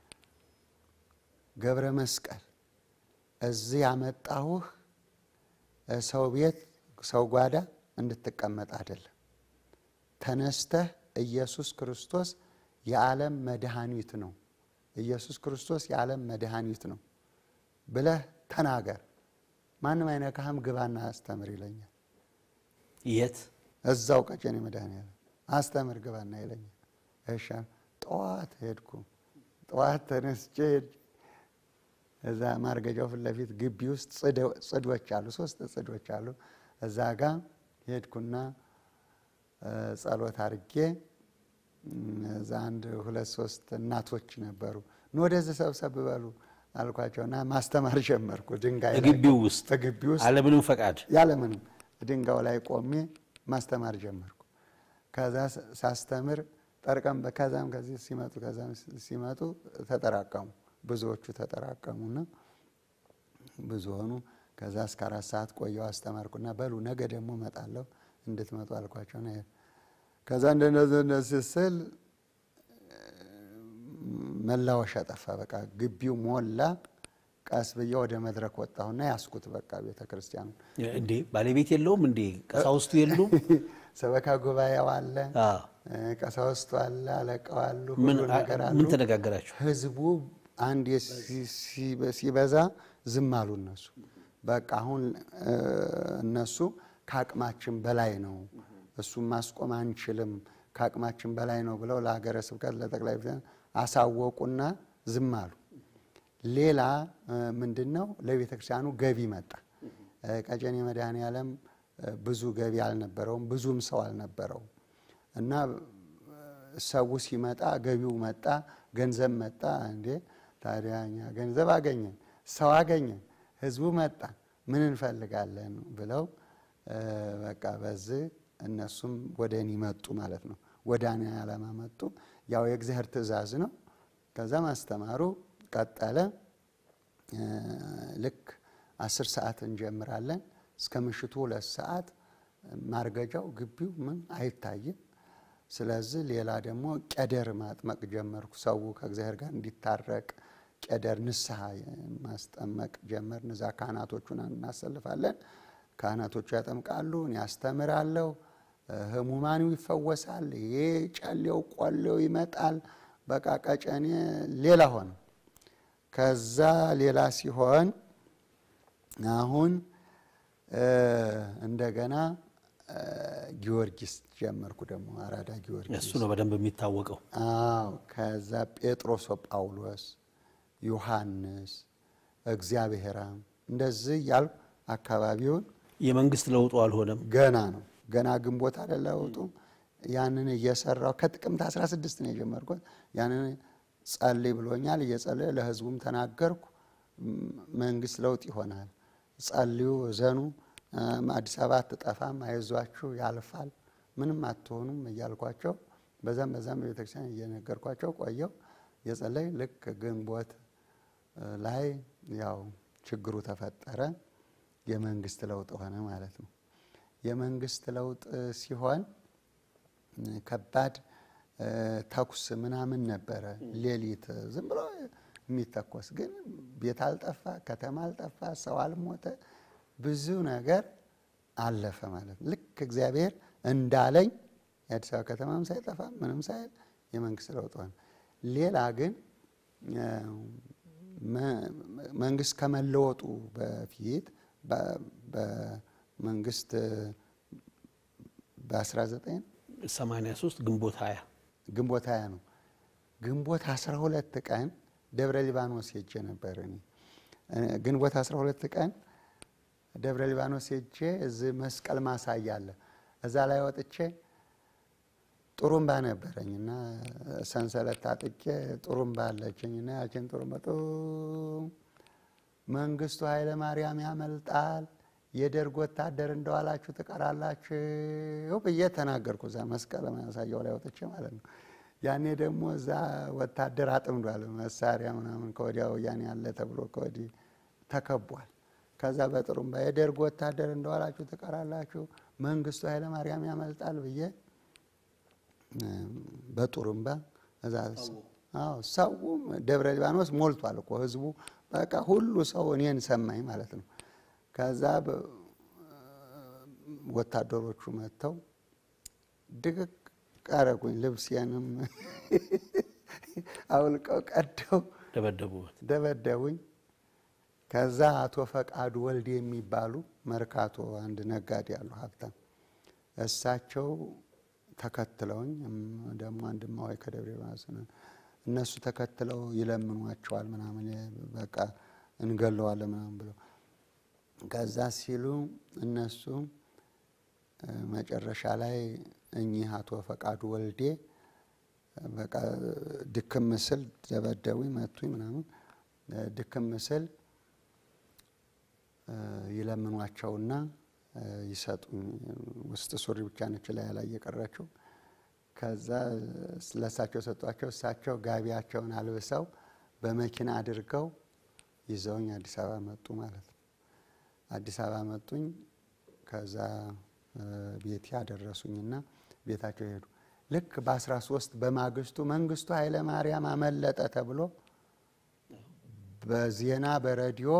ገብረ መስቀል እዚህ ያመጣሁህ ሰው ቤት ሰው ጓዳ እንድትቀመጥ አይደለም። ተነስተህ ኢየሱስ ክርስቶስ የዓለም መድኃኒት ነው፣ ኢየሱስ ክርስቶስ የዓለም መድኃኒት ነው ብለህ ተናገር። ማንም አይነካህም፣ ግባና አስተምር ይለኛል። የት? እዛው ቀጨኔ መድኃኔዓለም አስተምር ግባና ይለኛል። እሺ ጠዋት ሄድኩ። ጠዋት ተነስቼ እዛ ማርገጃው ፊት ለፊት ግቢ ውስጥ ጽዶች አሉ፣ ሶስት ጽዶች አሉ። እዛ ጋ ሄድኩና ጸሎት አድርጌ እዛ አንድ ሁለት ሶስት እናቶች ነበሩ። ኑ ወደዚህ ሰብሰብ በሉ አልኳቸውና ማስተማር ጀመርኩ። ድንጋይ ላይ ግቢው ውስጥ ግቢ ውስጥ አለምንም ፈቃድ ያለምንም ድንጋዩ ላይ ቆሜ ማስተማር ጀመርኩ። ከዛ ሳስተምር ጠርቀም ከዛም ከዚህ ሲመጡ ከዛም ሲመጡ ተጠራቀሙ። ብዙዎቹ ተጠራቀሙና ብዙ ሆኑ። ከዛ እስከ አራት ሰዓት ቆየው አስተማርኩና በሉ ነገ ደግሞ እመጣለሁ እንድትመጡ አልኳቸው። ነ ከዛ እንደነዚህ ስል መላወሻ ጠፋ። በቃ ግቢው ሞላ። ቀስ ብዬ ወደ መድረክ ወጣሁና ያስኩት በቃ ቤተ ክርስቲያኑ እንዴ ባለቤት የለውም እንዴ ቀሳውስቱ የሉም? ሰበካ ጉባኤው አለ፣ አዎ። ቀሳውስቱ አለ፣ አለቃው አሉ፣ ምን ሁሉ ነገር አሉ። ምን ተነጋገራችሁ? ህዝቡ አንድ ሲበዛ ዝም አሉ እነሱ። በቃ አሁን እነሱ ከአቅማችን በላይ ነው፣ እሱም ማስቆም አንችልም፣ ከአቅማችን በላይ ነው ብለው ለሀገረ ስብከት ለጠቅላይ ቤተ ክህነት አሳወቁና ዝም አሉ። ሌላ ምንድን ነው ለቤተ ክርስቲያኑ ገቢ መጣ። ቀጨኔ መድኃኔዓለም ብዙ ገቢ አልነበረውም፣ ብዙም ሰው አልነበረውም እና ሰው ሲመጣ ገቢው መጣ፣ ገንዘብ መጣ። እንዴ ታዲያ እኛ ገንዘብ አገኘን፣ ሰው አገኘን፣ ህዝቡ መጣ፣ ምን እንፈልጋለን ብለው በቃ በዚህ እነሱም ወደ እኔ መጡ ማለት ነው። ወደ እኔ ዓላማ መጡ። ያው የእግዚአብሔር ትእዛዝ ነው። ከዛ ማስተማሩ ቀጠለ። ልክ አስር ሰዓት እንጀምራለን እስከ ምሽቱ ሁለት ሰዓት ማርገጃው ግቢው ምን አይታይም። ስለዚህ ሌላ ደግሞ ቄደር ማጥመቅ ጀመርኩ። ሰው ከእግዚአብሔር ጋር እንዲታረቅ ቄደር ንስሐ ማስጠመቅ ጀመር። እዛ ካህናቶቹን እናሰልፋለን። ካህናቶቹ ያጠምቃሉ፣ እኔ ያስተምራለሁ። ህሙማኑ ይፈወሳል። ይሄ ጨሌው ቆሌው ይመጣል። በቃ ቀጨኔ ሌላ ሆነ። ከዛ ሌላ ሲሆን አሁን እንደገና ጊዮርጊስ ጀመርኩ። ደግሞ አራዳ ጊዮርጊስ እሱ ነው በደንብ የሚታወቀው። አዎ። ከዛ ጴጥሮስ ጳውሎስ፣ ዮሐንስ፣ እግዚአብሔራም እንደዚህ እያልኩ አካባቢውን የመንግስት ለውጡ አልሆነም። ገና ነው ገና ግንቦት አይደል ለውጡ። ያንን እየሰራው ከጥቅምት 16 ነው የጀመርኩት። ያንን ጸልይ ብሎኛል። እየጸለየ ለህዝቡም ተናገርኩ። መንግስት ለውጥ ይሆናል፣ ጸልዩ፣ እዘኑ፣ አዲስ አበባ አትጠፋም፣ አይዟችሁ፣ ያልፋል፣ ምንም አትሆኑም እያልኳቸው በዛም በዛም በቤተክርስቲያን እየነገርኳቸው ቆየው። የጸለይ ልክ ግንቦት ላይ ያው ችግሩ ተፈጠረ። የመንግስት ለውጥ ሆነ ማለት ነው። የመንግስት ለውጥ ሲሆን ከባድ ተኩስ ምናምን ነበረ። ሌሊት ዝም ብሎ የሚተኮስ ግን ቤት አልጠፋ፣ ከተማ አልጠፋ፣ ሰው አልሞተ፣ ብዙ ነገር አለፈ ማለት ነው። ልክ እግዚአብሔር እንዳለኝ የአዲስ አበባ ከተማም ሳይጠፋ ምንም ሳይል የመንግስት ለውጥ ሆነ። ሌላ ግን መንግስት ከመለወጡ በፊት በመንግስት በ19 83 ግንቦት 20 ግንቦት 20 ነው። ግንቦት 12 ቀን ደብረ ሊባኖስ ሄጄ ነበር። እኔ ግንቦት 12 ቀን ደብረ ሊባኖስ ሄጄ እዚህ መስቀል ማሳያ አለ። እዛ ላይ ወጥቼ ጥሩምባ ነበረኝ እና ሰንሰለት ታጥቄ ጥሩምባ አለችኝ እና ያችን ጥሩምባ መንግስቱ ኃይለ ማርያም ያመልጣል፣ የደርግ ወታደር እንደዋላችሁ ትቀራላችሁ ብዬ ተናገርኩ። እዛ መስቀል ማሳያው ላይ ወጥቼ ማለት ነው። ያኔ ደግሞ እዛ ወታደር አጥምዷል፣ መሳሪያ ምናምን ከወዲያ ወያኔ ያለ ተብሎ ከወዲህ ተከቧል። ከዛ በጥሩምባ የደርግ ወታደር እንደዋላችሁ ትቀራላችሁ፣ መንግስቱ ኃይለ ማርያም ያመልጣል ብዬ በጥሩምባ እዛ ሰውም ደብረ ሊባኖስ ሞልቷል እኮ ህዝቡ በቃ ሁሉ ሰው እኔን ሰማኝ ማለት ነው። ከዛ ወታደሮቹ መጥተው ድቅቅ አረጉኝ። ልብሴንም አውልቀው ቀደው ደበደቡት። ደበደቡኝ። ከዛ አቶ ፈቃዱ ወልድ የሚባሉ መርካቶ አንድ ነጋዴ ያሉ ሀብታም እሳቸው ተከትለውኝ ደግሞ አንድማዋይ ከደብረ ሊባኖስ እነሱ ተከትለው ይለምኗቸዋል ምናምን በቃ እንገለዋለን ምናምን ብለው ከዛ ሲሉ እነሱ መጨረሻ ላይ እኚህ አቶ ፈቃዱ ወልዴ በቃ ድክም ምስል ደበደቡኝ፣ መቱኝ ምናምን ድክም ምስል ይለምኗቸውና ይሰጡኝ። ውስጥ ሱሪ ብቻ ነች ላይ ላይ የቀረችው ከዛ ለእሳቸው ሰጧቸው። እሳቸው ጋቢያቸውን አልብሰው በመኪና አድርገው ይዘውኝ አዲስ አበባ መጡ ማለት ነው። አዲስ አበባ መጡኝ። ከዛ ቤት ያደረሱኝና ቤታቸው ሄዱ። ልክ በአስራ ሶስት በማግስቱ መንግስቱ ኃይለ ማርያም አመለጠ ተብሎ በዜና በሬዲዮ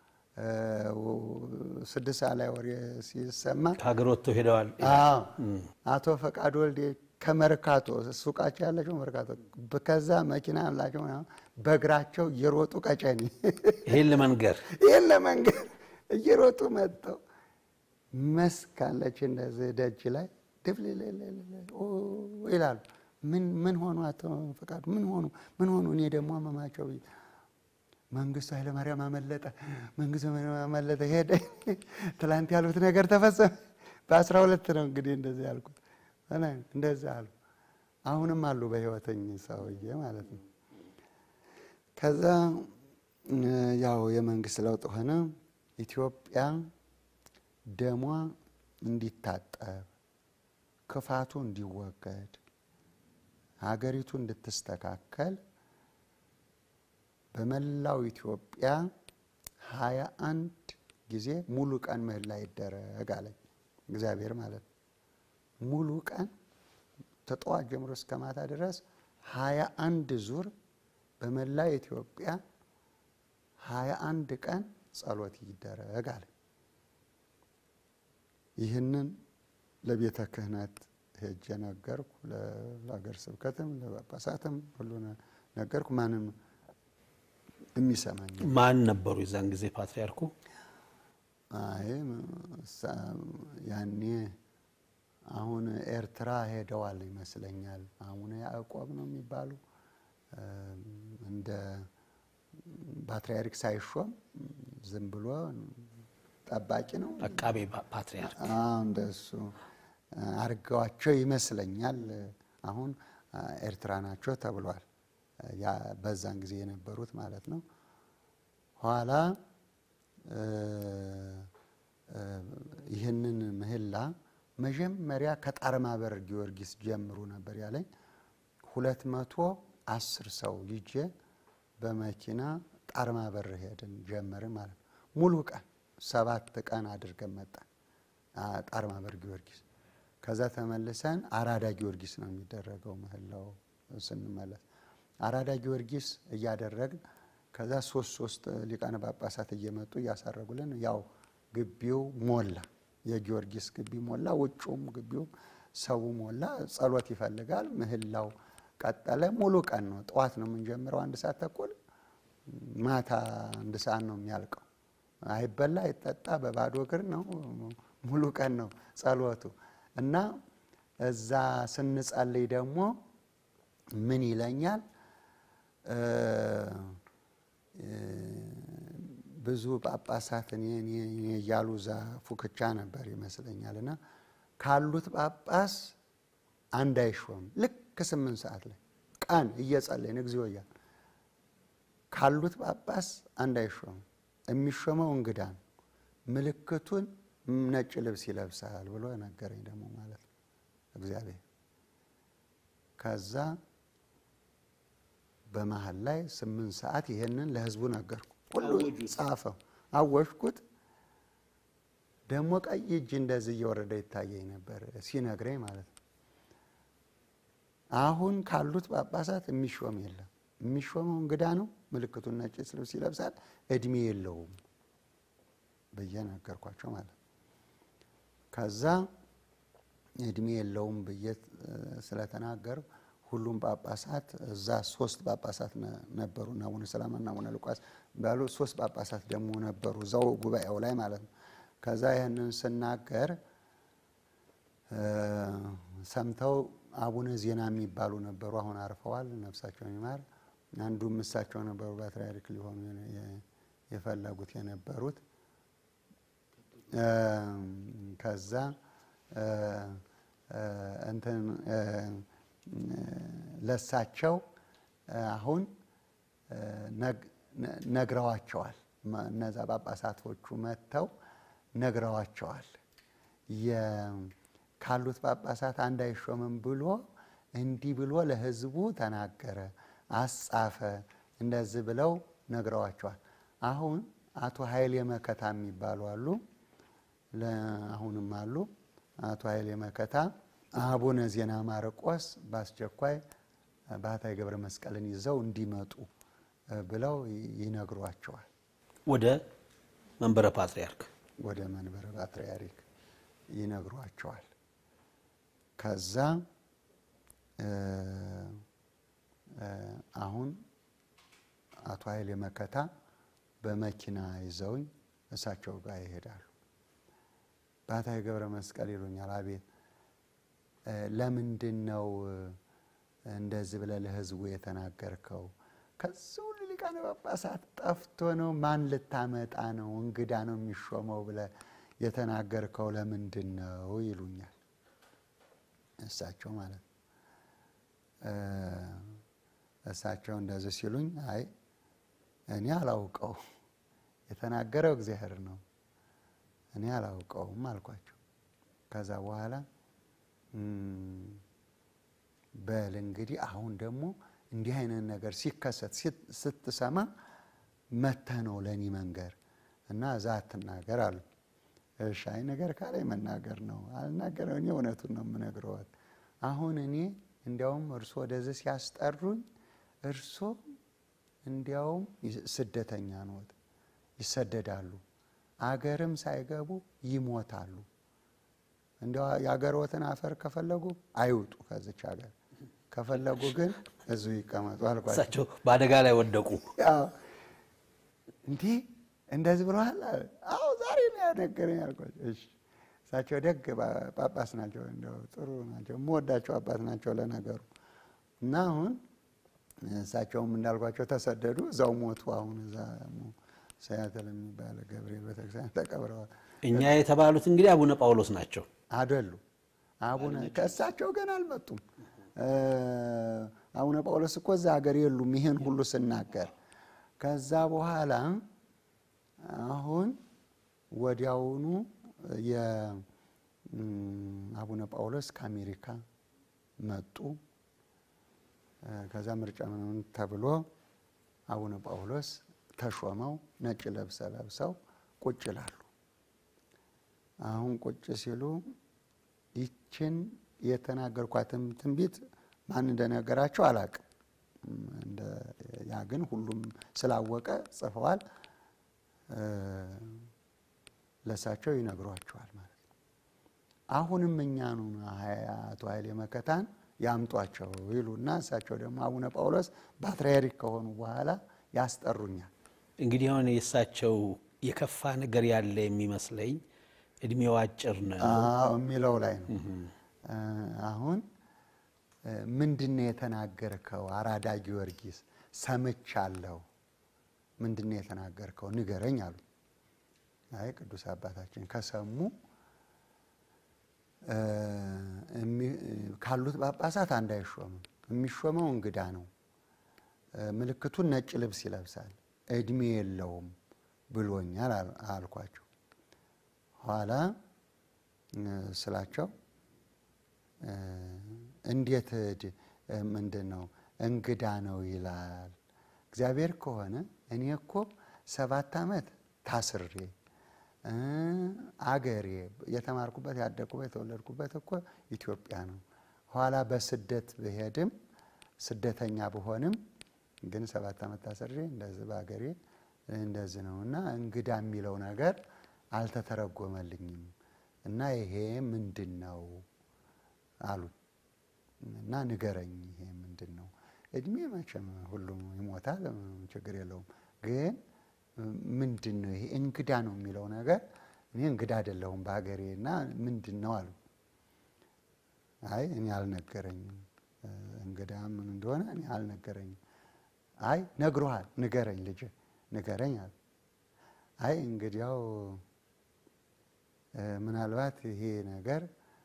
ስድስት ሰዓት ላይ ወሬ ሲሰማ ከሀገር ወጥተው ሄደዋል። አዎ አቶ ፈቃዱ ወልዴ ከመርካቶ ሱቃቸው ያላቸው መርካቶ ከዛ መኪና ያላቸው በእግራቸው እየሮጡ ቀጨኔ ይሄን ለመንገር ይህን ለመንገድ እየሮጡ መጥተው መስክ አለች እንደዚህ ደጅ ላይ ድብል ይላሉ። ምን ምን ሆኑ አቶ ፈቃዱ ምን ሆኑ ምን ሆኑ? እኔ ደግሞ አመማቸው መንግስቱ ኃይለማርያም አመለጠ፣ መንግስቱ ኃይለማርያም አመለጠ፣ ሄደ። ትላንት ያሉት ነገር ተፈጸመ። በአስራ ሁለት ነው እንግዲህ እንደዚህ ያልኩት እንደዚህ አሉ። አሁንም አሉ በህይወተኝ ሰውዬ ማለት ነው። ከዛ ያው የመንግስት ለውጥ ሆነ። ኢትዮጵያ ደሟ እንዲታጠብ ክፋቱ እንዲወገድ ሀገሪቱ እንድትስተካከል በመላው ኢትዮጵያ ሀያ አንድ ጊዜ ሙሉ ቀን ምህላ ይደረግ አለኝ እግዚአብሔር ማለት ነው። ሙሉ ቀን ተጠዋት ጀምሮ እስከ ማታ ድረስ ሀያ አንድ ዙር በመላ ኢትዮጵያ ሀያ አንድ ቀን ጸሎት ይደረግ አለ። ይህንን ለቤተ ክህነት ሄጄ ነገርኩ። ለሀገር ስብከትም ለጳጳሳትም ሁሉ ነገርኩ። ማንም የሚሰማኝ ማን ነበሩ የዛን ጊዜ ፓትርያርኩ? አይ ያኔ አሁን ኤርትራ ሄደዋል ይመስለኛል። አቡነ ያዕቆብ ነው የሚባሉ እንደ ፓትርያርክ ሳይሾም ዝም ብሎ ጠባቂ ነው አቃቤ ፓትርያርክ እንደሱ አርገዋቸው ይመስለኛል። አሁን ኤርትራ ናቸው ተብሏል። በዛን ጊዜ የነበሩት ማለት ነው። ኋላ ይህንን ምህላ መጀመሪያ ከጣርማበር ጊዮርጊስ ጀምሩ ነበር ያለኝ። ሁለት መቶ አስር ሰው ይዤ በመኪና ጣርማበር ሄድን ጀመርን ማለት ነው። ሙሉ ቀን ሰባት ቀን አድርገን መጣን ጣርማበር ጊዮርጊስ። ከዛ ተመልሰን አራዳ ጊዮርጊስ ነው የሚደረገው ምህላው ስንመለስ አራዳ ጊዮርጊስ እያደረግን ከዛ ሶስት ሶስት ሊቃነ ጳጳሳት እየመጡ እያሳረጉልን ያው ግቢው ሞላ። የጊዮርጊስ ግቢ ሞላ፣ ውጩም ግቢውም ሰው ሞላ። ጸሎት ይፈልጋል። ምህላው ቀጠለ። ሙሉ ቀን ነው። ጠዋት ነው የምንጀምረው አንድ ሰዓት ተኩል፣ ማታ አንድ ሰዓት ነው የሚያልቀው። አይበላ አይጠጣ፣ በባዶ እግር ነው። ሙሉ ቀን ነው ጸሎቱ እና እዛ ስንጸልይ ደግሞ ምን ይለኛል ብዙ ጳጳሳት እኔ እያሉ እዛ ፉክቻ ነበር ይመስለኛል። እና ካሉት ጳጳስ አንድ አይሾም። ልክ ስምንት ሰዓት ላይ ቀን እየጸለይን እግዚኦ እያልን ካሉት ጳጳስ አንድ አይሾም። የሚሾመው እንግዳ ነው። ምልክቱን ነጭ ልብስ ይለብሳል ብሎ ነገረኝ ደግሞ ማለት ነው እግዚአብሔር ከዛ በመሀል ላይ ስምንት ሰዓት ይሄንን ለህዝቡ ነገርኩ። ሁሉ ጻፈው፣ አወሽኩት። ደግሞ ቀይ እጅ እንደዚህ እየወረደ ይታየኝ ነበር ሲነግረኝ ማለት ነው። አሁን ካሉት ጳጳሳት የሚሾም የለም። የሚሾመው እንግዳ ነው። ምልክቱን ነጭ ልብስ ይለብሳል። እድሜ የለውም ብዬ ነገርኳቸው ማለት ነው። ከዛ እድሜ የለውም ብዬ ስለተናገሩ ሁሉም ጳጳሳት እዛ ሶስት ጳጳሳት ነበሩ እና አቡነ ሰላማና አቡነ ሉቃስ ባሉ ሶስት ጳጳሳት ደግሞ ነበሩ እዛው ጉባኤው ላይ ማለት ነው። ከዛ ይህንን ስናገር ሰምተው አቡነ ዜና የሚባሉ ነበሩ። አሁን አርፈዋል፣ ነፍሳቸውን ይማር። አንዱም እሳቸው ነበሩ ፓትርያርክ ሊሆኑ የፈለጉት የነበሩት። ከዛ እንትን ለሳቸው አሁን ነግረዋቸዋል። እነዛ ጳጳሳቶቹ መጥተው ነግረዋቸዋል። ካሉት ጳጳሳት አንድ አይሾምም ብሎ እንዲህ ብሎ ለሕዝቡ ተናገረ፣ አስጻፈ፣ እንደዚህ ብለው ነግረዋቸዋል። አሁን አቶ ኃይሌ መከታ የሚባሉ አሉ፣ አሁንም አሉ። አቶ ኃይሌ መከታ አቡነ ዜና ማርቆስ በአስቸኳይ ባህታዊ ገብረ መስቀልን ይዘው እንዲመጡ ብለው ይነግሯቸዋል። ወደ መንበረ ፓትርያርክ ወደ መንበረ ፓትርያርክ ይነግሯቸዋል። ከዛ አሁን አቶ ኃይሌ መከታ በመኪና ይዘውኝ እሳቸው ጋር ይሄዳሉ። ባህታዊ ገብረ መስቀል ይሉኛል። አቤት ለምንድን ነው እንደዚህ ብለህ ለህዝቡ የተናገርከው? ከዚህ ሁሉ ሊቃነ ጳጳሳት ጠፍቶ ነው? ማን ልታመጣ ነው? እንግዳ ነው የሚሾመው ብለህ የተናገርከው ለምንድን ነው ይሉኛል። እሳቸው ማለት ነው። እሳቸው እንደዚህ ሲሉኝ አይ እኔ አላውቀው የተናገረው እግዚአብሔር ነው፣ እኔ አላውቀውም አልኳቸው። ከዛ በኋላ በል እንግዲህ አሁን ደግሞ እንዲህ አይነት ነገር ሲከሰት ስትሰማ መተህ ነው ለእኔ መንገር እና እዛ አትናገር አሉ። እሺ አይ ነገር ካላይ መናገር ነው አልናገረው። እኔ እውነቱን ነው የምነግረዋት። አሁን እኔ እንዲያውም እርሶ ወደዚህ ሲያስጠሩኝ እርሶ እንዲያውም ስደተኛ ነዎት፣ ይሰደዳሉ፣ አገርም ሳይገቡ ይሞታሉ። እንዲያው የአገርዎትን አፈር ከፈለጉ አይውጡ ከዚች ሀገር ከፈለጉ ግን እዚሁ ይቀመጡ አልኳቸው። እሳቸው በአደጋ ላይ ወደቁ። እንዲህ እንደዚህ ብለዋል። አዎ ዛሬ ነው ያነገረኝ አልኳቸው። እሺ እሳቸው ደግ ጳጳስ ናቸው፣ እንደው ጥሩ ናቸው፣ የምወዳቸው አባት ናቸው ለነገሩ። እና አሁን እሳቸውም እንዳልኳቸው ተሰደዱ፣ እዛው ሞቱ። አሁን እዛ ሰያትል የሚባለ ገብርኤል ቤተክርስቲያን ተቀብረዋል። እኛ የተባሉት እንግዲህ አቡነ ጳውሎስ ናቸው አደሉ አቡነ ከእሳቸው ገና አልመጡም። አቡነ ጳውሎስ እኮ እዛ ሀገር የሉም። ይሄን ሁሉ ስናገር ከዛ በኋላ አሁን ወዲያውኑ የአቡነ ጳውሎስ ከአሜሪካ መጡ። ከዛ ምርጫ ምናምን ተብሎ አቡነ ጳውሎስ ተሾመው ነጭ ለብሰ ለብሰው ቁጭ ይላሉ። አሁን ቁጭ ሲሉ ይችን የተናገርኳትም ትንቢት ማን እንደነገራቸው አላቅም። ያ ግን ሁሉም ስላወቀ ጽፈዋል። ለእሳቸው ይነግሯቸዋል ማለት ነው። አሁንም እኛኑ አቶ ኃይሌ መከታን ያምጧቸው ይሉና እሳቸው ደግሞ አቡነ ጳውሎስ ፓትርያርክ ከሆኑ በኋላ ያስጠሩኛል። እንግዲህ አሁን የእሳቸው የከፋ ነገር ያለ የሚመስለኝ እድሜው አጭር ነው የሚለው ላይ ነው። አሁን ምንድን ነው የተናገርከው? አራዳ ጊዮርጊስ ሰምቻለሁ። ምንድን ነው የተናገርከው? ንገረኝ አሉ። አይ ቅዱስ አባታችን ከሰሙ ካሉት ጳጳሳት አንድ አይሾምም። የሚሾመው እንግዳ ነው። ምልክቱን ነጭ ልብስ ይለብሳል። እድሜ የለውም ብሎኛል አልኳቸው። ኋላ ስላቸው እንዴት ምንድን ነው እንግዳ ነው ይላል። እግዚአብሔር ከሆነ እኔ እኮ ሰባት ዓመት ታስሬ አገሬ የተማርኩበት ያደግኩበት የተወለድኩበት እኮ ኢትዮጵያ ነው። ኋላ በስደት ብሄድም ስደተኛ ብሆንም ግን ሰባት ዓመት ታስሬ እንደዚህ በአገሬ እንደዚህ ነው እና እንግዳ የሚለው ነገር አልተተረጎመልኝም እና ይሄ ምንድን ነው አሉ እና ንገረኝ፣ ይሄ ምንድን ነው? እድሜ መቼም ሁሉም ይሞታል፣ ችግር የለውም። ግን ምንድን ነው ይሄ እንግዳ ነው የሚለው ነገር? እኔ እንግዳ አይደለሁም በሀገሬ እና ምንድን ነው አሉ። አይ እኔ አልነገረኝም፣ እንግዳ ምን እንደሆነ እኔ አልነገረኝም። አይ ነግሮሃል፣ ንገረኝ ልጅ ንገረኝ አሉ። አይ እንግዲያው ምናልባት ይሄ ነገር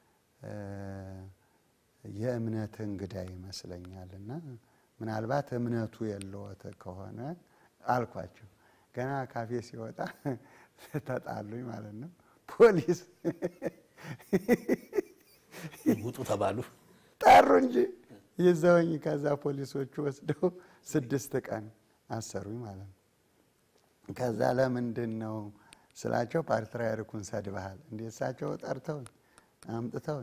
የእምነት እንግዳ ይመስለኛል እና ምናልባት እምነቱ የለዎት ከሆነ አልኳቸው። ገና ካፌ ሲወጣ ተጣሉኝ ማለት ነው። ፖሊስ ውጡ ተባሉ። ጠሩ እንጂ ይዘውኝ ከዛ ፖሊሶቹ ወስደው ስድስት ቀን አሰሩኝ ማለት ነው። ከዛ ለምንድን ነው ስላቸው ፓትርያርኩን ሰድበሃል እንዴ? እሳቸው ጠርተውኝ አምጥተውኝ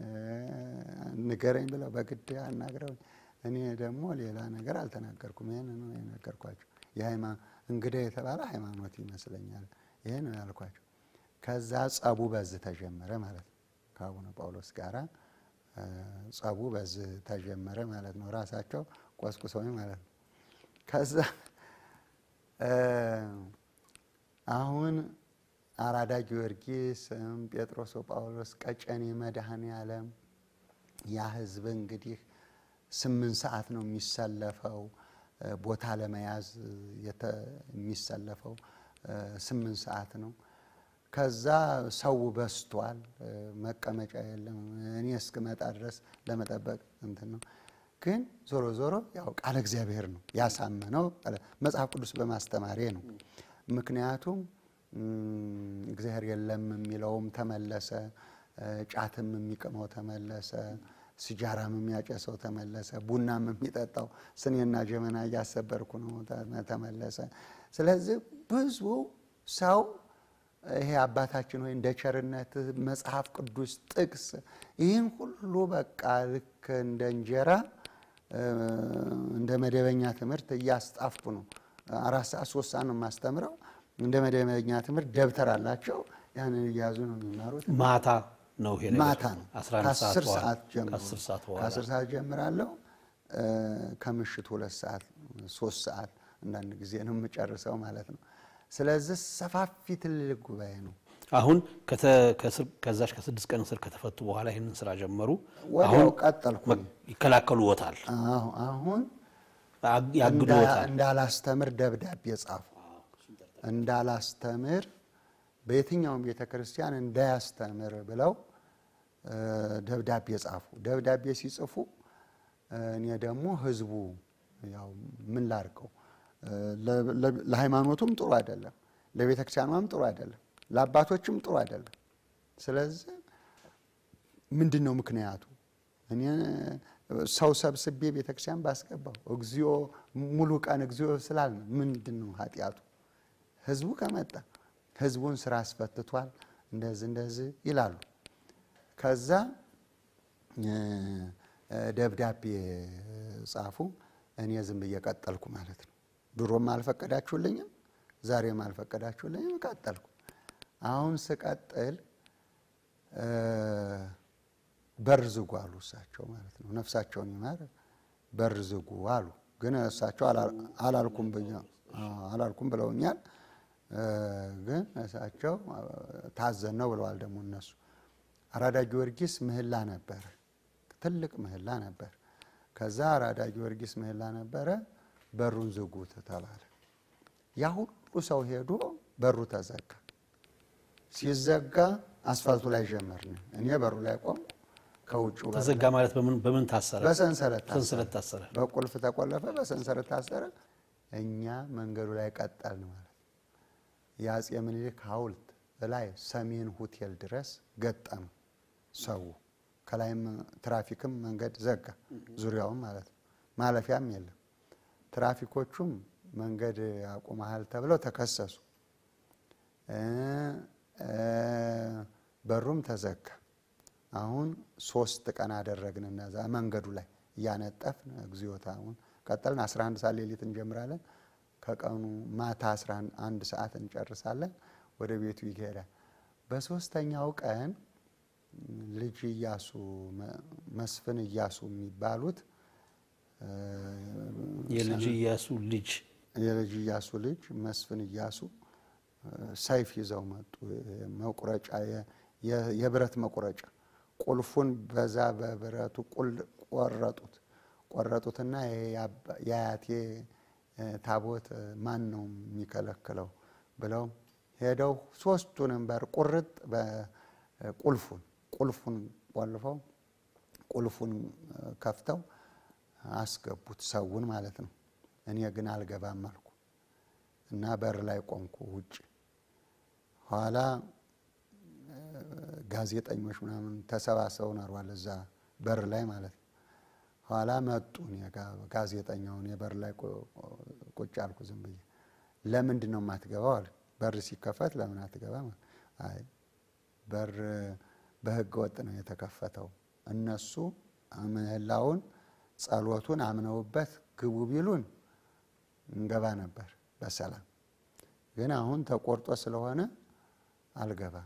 ንገረኝ ብለው በግድ አናግረውኝ፣ እኔ ደግሞ ሌላ ነገር አልተናገርኩም። ይህን ነው የነገርኳቸው። እንግዳ የተባለ ሃይማኖት ይመስለኛል። ይህን ነው ያልኳቸው። ከዛ ጸቡ በዚህ ተጀመረ ማለት ነው። ከአቡነ ጳውሎስ ጋራ ጸቡ በዚህ ተጀመረ ማለት ነው። ራሳቸው ቆስቁሰውኝ ማለት ነው። ከዛ አሁን አራዳ ጊዮርጊስ፣ ጴጥሮስ ጳውሎስ፣ ቀጨኔ መድኃኔ ዓለም ያ ህዝብ እንግዲህ ስምንት ሰዓት ነው የሚሰለፈው። ቦታ ለመያዝ የሚሰለፈው ስምንት ሰዓት ነው። ከዛ ሰው በስቷል፣ መቀመጫ የለም። እኔ እስክመጣ ድረስ ለመጠበቅ እንትን ነው። ግን ዞሮ ዞሮ ያው ቃለ እግዚአብሔር ነው ያሳመነው፣ መጽሐፍ ቅዱስ በማስተማሬ ነው። ምክንያቱም እግዚአብሔር የለም የሚለውም ተመለሰ፣ ጫትም የሚቅመው ተመለሰ፣ ሲጃራም የሚያጨሰው ተመለሰ፣ ቡናም የሚጠጣው ስኔና ጀመና እያሰበርኩ ነው ተመለሰ። ስለዚህ ብዙ ሰው ይሄ አባታችን ወይ እንደ ቸርነት መጽሐፍ ቅዱስ ጥቅስ ይህን ሁሉ በቃ ልክ እንደ እንጀራ እንደ መደበኛ ትምህርት እያስጣፍኩ ነው። አራት ሰዓት ሶስት ሰዓት ነው የማስተምረው። እንደ መደበኛ ትምህርት ደብተር አላቸው። ያንን እያዙ ነው የሚማሩት። ማታ ነው ይሄ ነገር? ማታ ነው 11 ሰዓት ከአስር በኋላ ሰዓት ጀምሮ ከአስር ሰዓት በኋላ ከአስር ሰዓት ጀምራለሁ። ከምሽቱ ሁለት ሰዓት ሶስት ሰዓት አንዳንድ ጊዜ ነው የምጨርሰው ማለት ነው። ስለዚህ ሰፋፊ ትልልቅ ጉባኤ ነው። አሁን ከተ- ከስር- ከዛች ከስድስት ቀን እስር ከተፈቱ በኋላ ይህንን ስራ ጀመሩ። ወዲያው ቀጠልኩ። ይከላከሉዎታል፣ አሁ- አሁን አ- ያግዱዎታል። እንዳላስተምር ደብዳቤ ጻፉ። እንዳላስተምር በየትኛውም ቤተ ክርስቲያን እንዳያስተምር ብለው እ፣ ደብዳቤ ጻፉ። ደብዳቤ ሲጽፉ እ፣ እኔ ደግሞ ህዝቡ ያው ምን ላድርገው እ፣ ለ- ለ- ለሃይማኖቱም ጥሩ አይደለም፣ ለቤተ ክርስቲያኗም ጥሩ አይደለም፣ ለአባቶችም ጥሩ አይደለም። ስለዚህ ምንድን ነው ምክንያቱ? እኔ ሰው ሰብስቤ ቤተክርስቲያን ባስገባው እግዚኦ ሙሉ ቀን እግዚኦ ስላል ምንድን ነው ኃጢአቱ? ህዝቡ ከመጣ ህዝቡን ስራ አስፈትቷል፣ እንደዚህ እንደዚህ ይላሉ። ከዛ እ፣ እ፣ ደብዳቤ ጻፉ። እኔ ዝም ብዬ ቀጠልኩ ማለት ነው። ድሮም አልፈቀዳችሁልኝም፣ ዛሬም አልፈቀዳችሁልኝም፣ ቀጠልኩ። አሁን ስቀጥል እ፣ በር ዝጉ አሉ እሳቸው ማለት ነው። ነፍሳቸውን ይማር በር ዝጉ አሉ። ግን እሳቸው አላ- አላልኩም ብኛ- አዎ፣ አላልኩም ብለውኛል። እ፣ ግን እሳቸው ታዘን ነው ብለዋል። ደግሞ እነሱ አራዳ ጊዮርጊስ ምህላ ነበረ፣ ትልቅ ምህላ ነበር። ከዛ አራዳ ጊዮርጊስ ምህላ ነበረ፣ በሩን ዝጉት ተባለ። ያ ሁሉ ሰው ሄዶ በሩ ተዘጋ። ሲዘጋ አስፋልቱ ላይ ጀመርን። እኔ በሩ ላይ ቆም ከውጭ ተዘጋ ማለት በምን በምን ታሰረ? በሰንሰለት ታሰረ። ሰንሰለት ታሰረ። በቁልፍ ተቆለፈ፣ በሰንሰለት ታሰረ። እኛ መንገዱ ላይ ቀጠልን ማለት ነው። የአፄ ምኒልክ ሐውልት ላይ ሰሜን ሆቴል ድረስ ገጠመ ሰው። ከላይም ትራፊክም መንገድ ዘጋ፣ ዙሪያውም ማለት ነው። ማለፊያም የለም። ትራፊኮቹም መንገድ አቁመሃል ተብለው ተከሰሱ። እ እ በሩም ተዘጋ። አሁን ሶስት ቀን አደረግን እነዛ መንገዱ ላይ እያነጠፍን እግዚኦታውን ቀጠልን። 11 ሰዓት ሌሊት እንጀምራለን። ከቀኑ ማታ 11 ሰዓት እንጨርሳለን። ወደ ቤቱ ይሄዳል። በሶስተኛው ቀን ልጅ እያሱ መስፍን እያሱ የሚባሉት እ፣ የልጅ ኢያሱ ልጅ የልጅ እያሱ ልጅ መስፍን እያሱ እ፣ ሰይፍ ይዘው መጡ። መቁረጫ የ- የ- የብረት መቁረጫ ቁልፉን በዛ በብረቱ ቁል ቆረጡት። ቆረጡትና ይሄ የአባ- የአያቴ እ፣ ታቦት እ፣ ማን ነው የሚከለክለው ብለው ሄደው ሶስቱንም በር ቁርጥ በቁልፉን ቁልፉን ቆልፈው ቁልፉን እ፣ ከፍተው አስገቡት ሰውን ማለት ነው። እኔ ግን አልገባም አልኩ እና በር ላይ ቆምኩ ውጭ። ኋላ እ፣ ጋዜጠኞች ምናምን ተሰባስበው ነሯል እዛ በር ላይ ማለት ነው። ኋላ መጡ እኔ ጋ ጋዜጠኛውን የበር ላይ ቁ- ቁጭ አልኩ ዝም ብዬ። ለምንድን ነው የማትገባው አለ። በር ሲከፈት ለምን አትገባም? አይ በር በህገ ወጥ ነው የተከፈተው። እነሱ ምህላውን ጸሎቱን አምነውበት ግቡ ቢሉን እንገባ ነበር በሰላም ግን አሁን ተቆርጦ ስለሆነ አልገባም።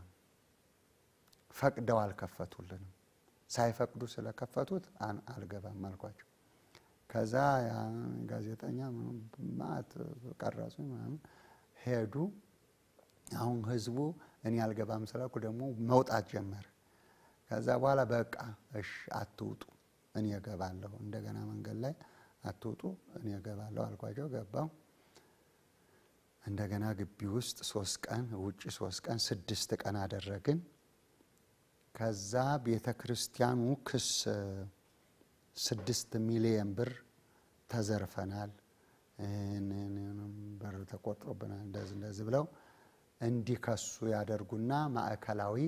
ፈቅደው አልከፈቱልንም። ሳይፈቅዱ ስለከፈቱት አን- አልገባም አልኳቸው። ከዛ ያ ጋዜጠኛ ማት ቀረጹ ምናምን ሄዱ። አሁን ህዝቡ እኔ አልገባም ስላልኩ ደግሞ መውጣት ጀመረ። ከዛ በኋላ በቃ እሽ አትውጡ፣ እኔ እገባለሁ። እንደገና መንገድ ላይ አትውጡ፣ እኔ እገባለሁ አልኳቸው። ገባው። እንደገና ግቢ ውስጥ ሶስት ቀን ውጭ ሶስት ቀን ስድስት ቀን አደረግን። ከዛ ቤተ ክርስቲያኑ ክስ ስድስት ሚሊየን ብር ተዘርፈናል፣ ይህንንም ብር ተቆጥሮብናል፣ እንደዚህ እንደዚህ ብለው እንዲከሱ ያደርጉና ማዕከላዊ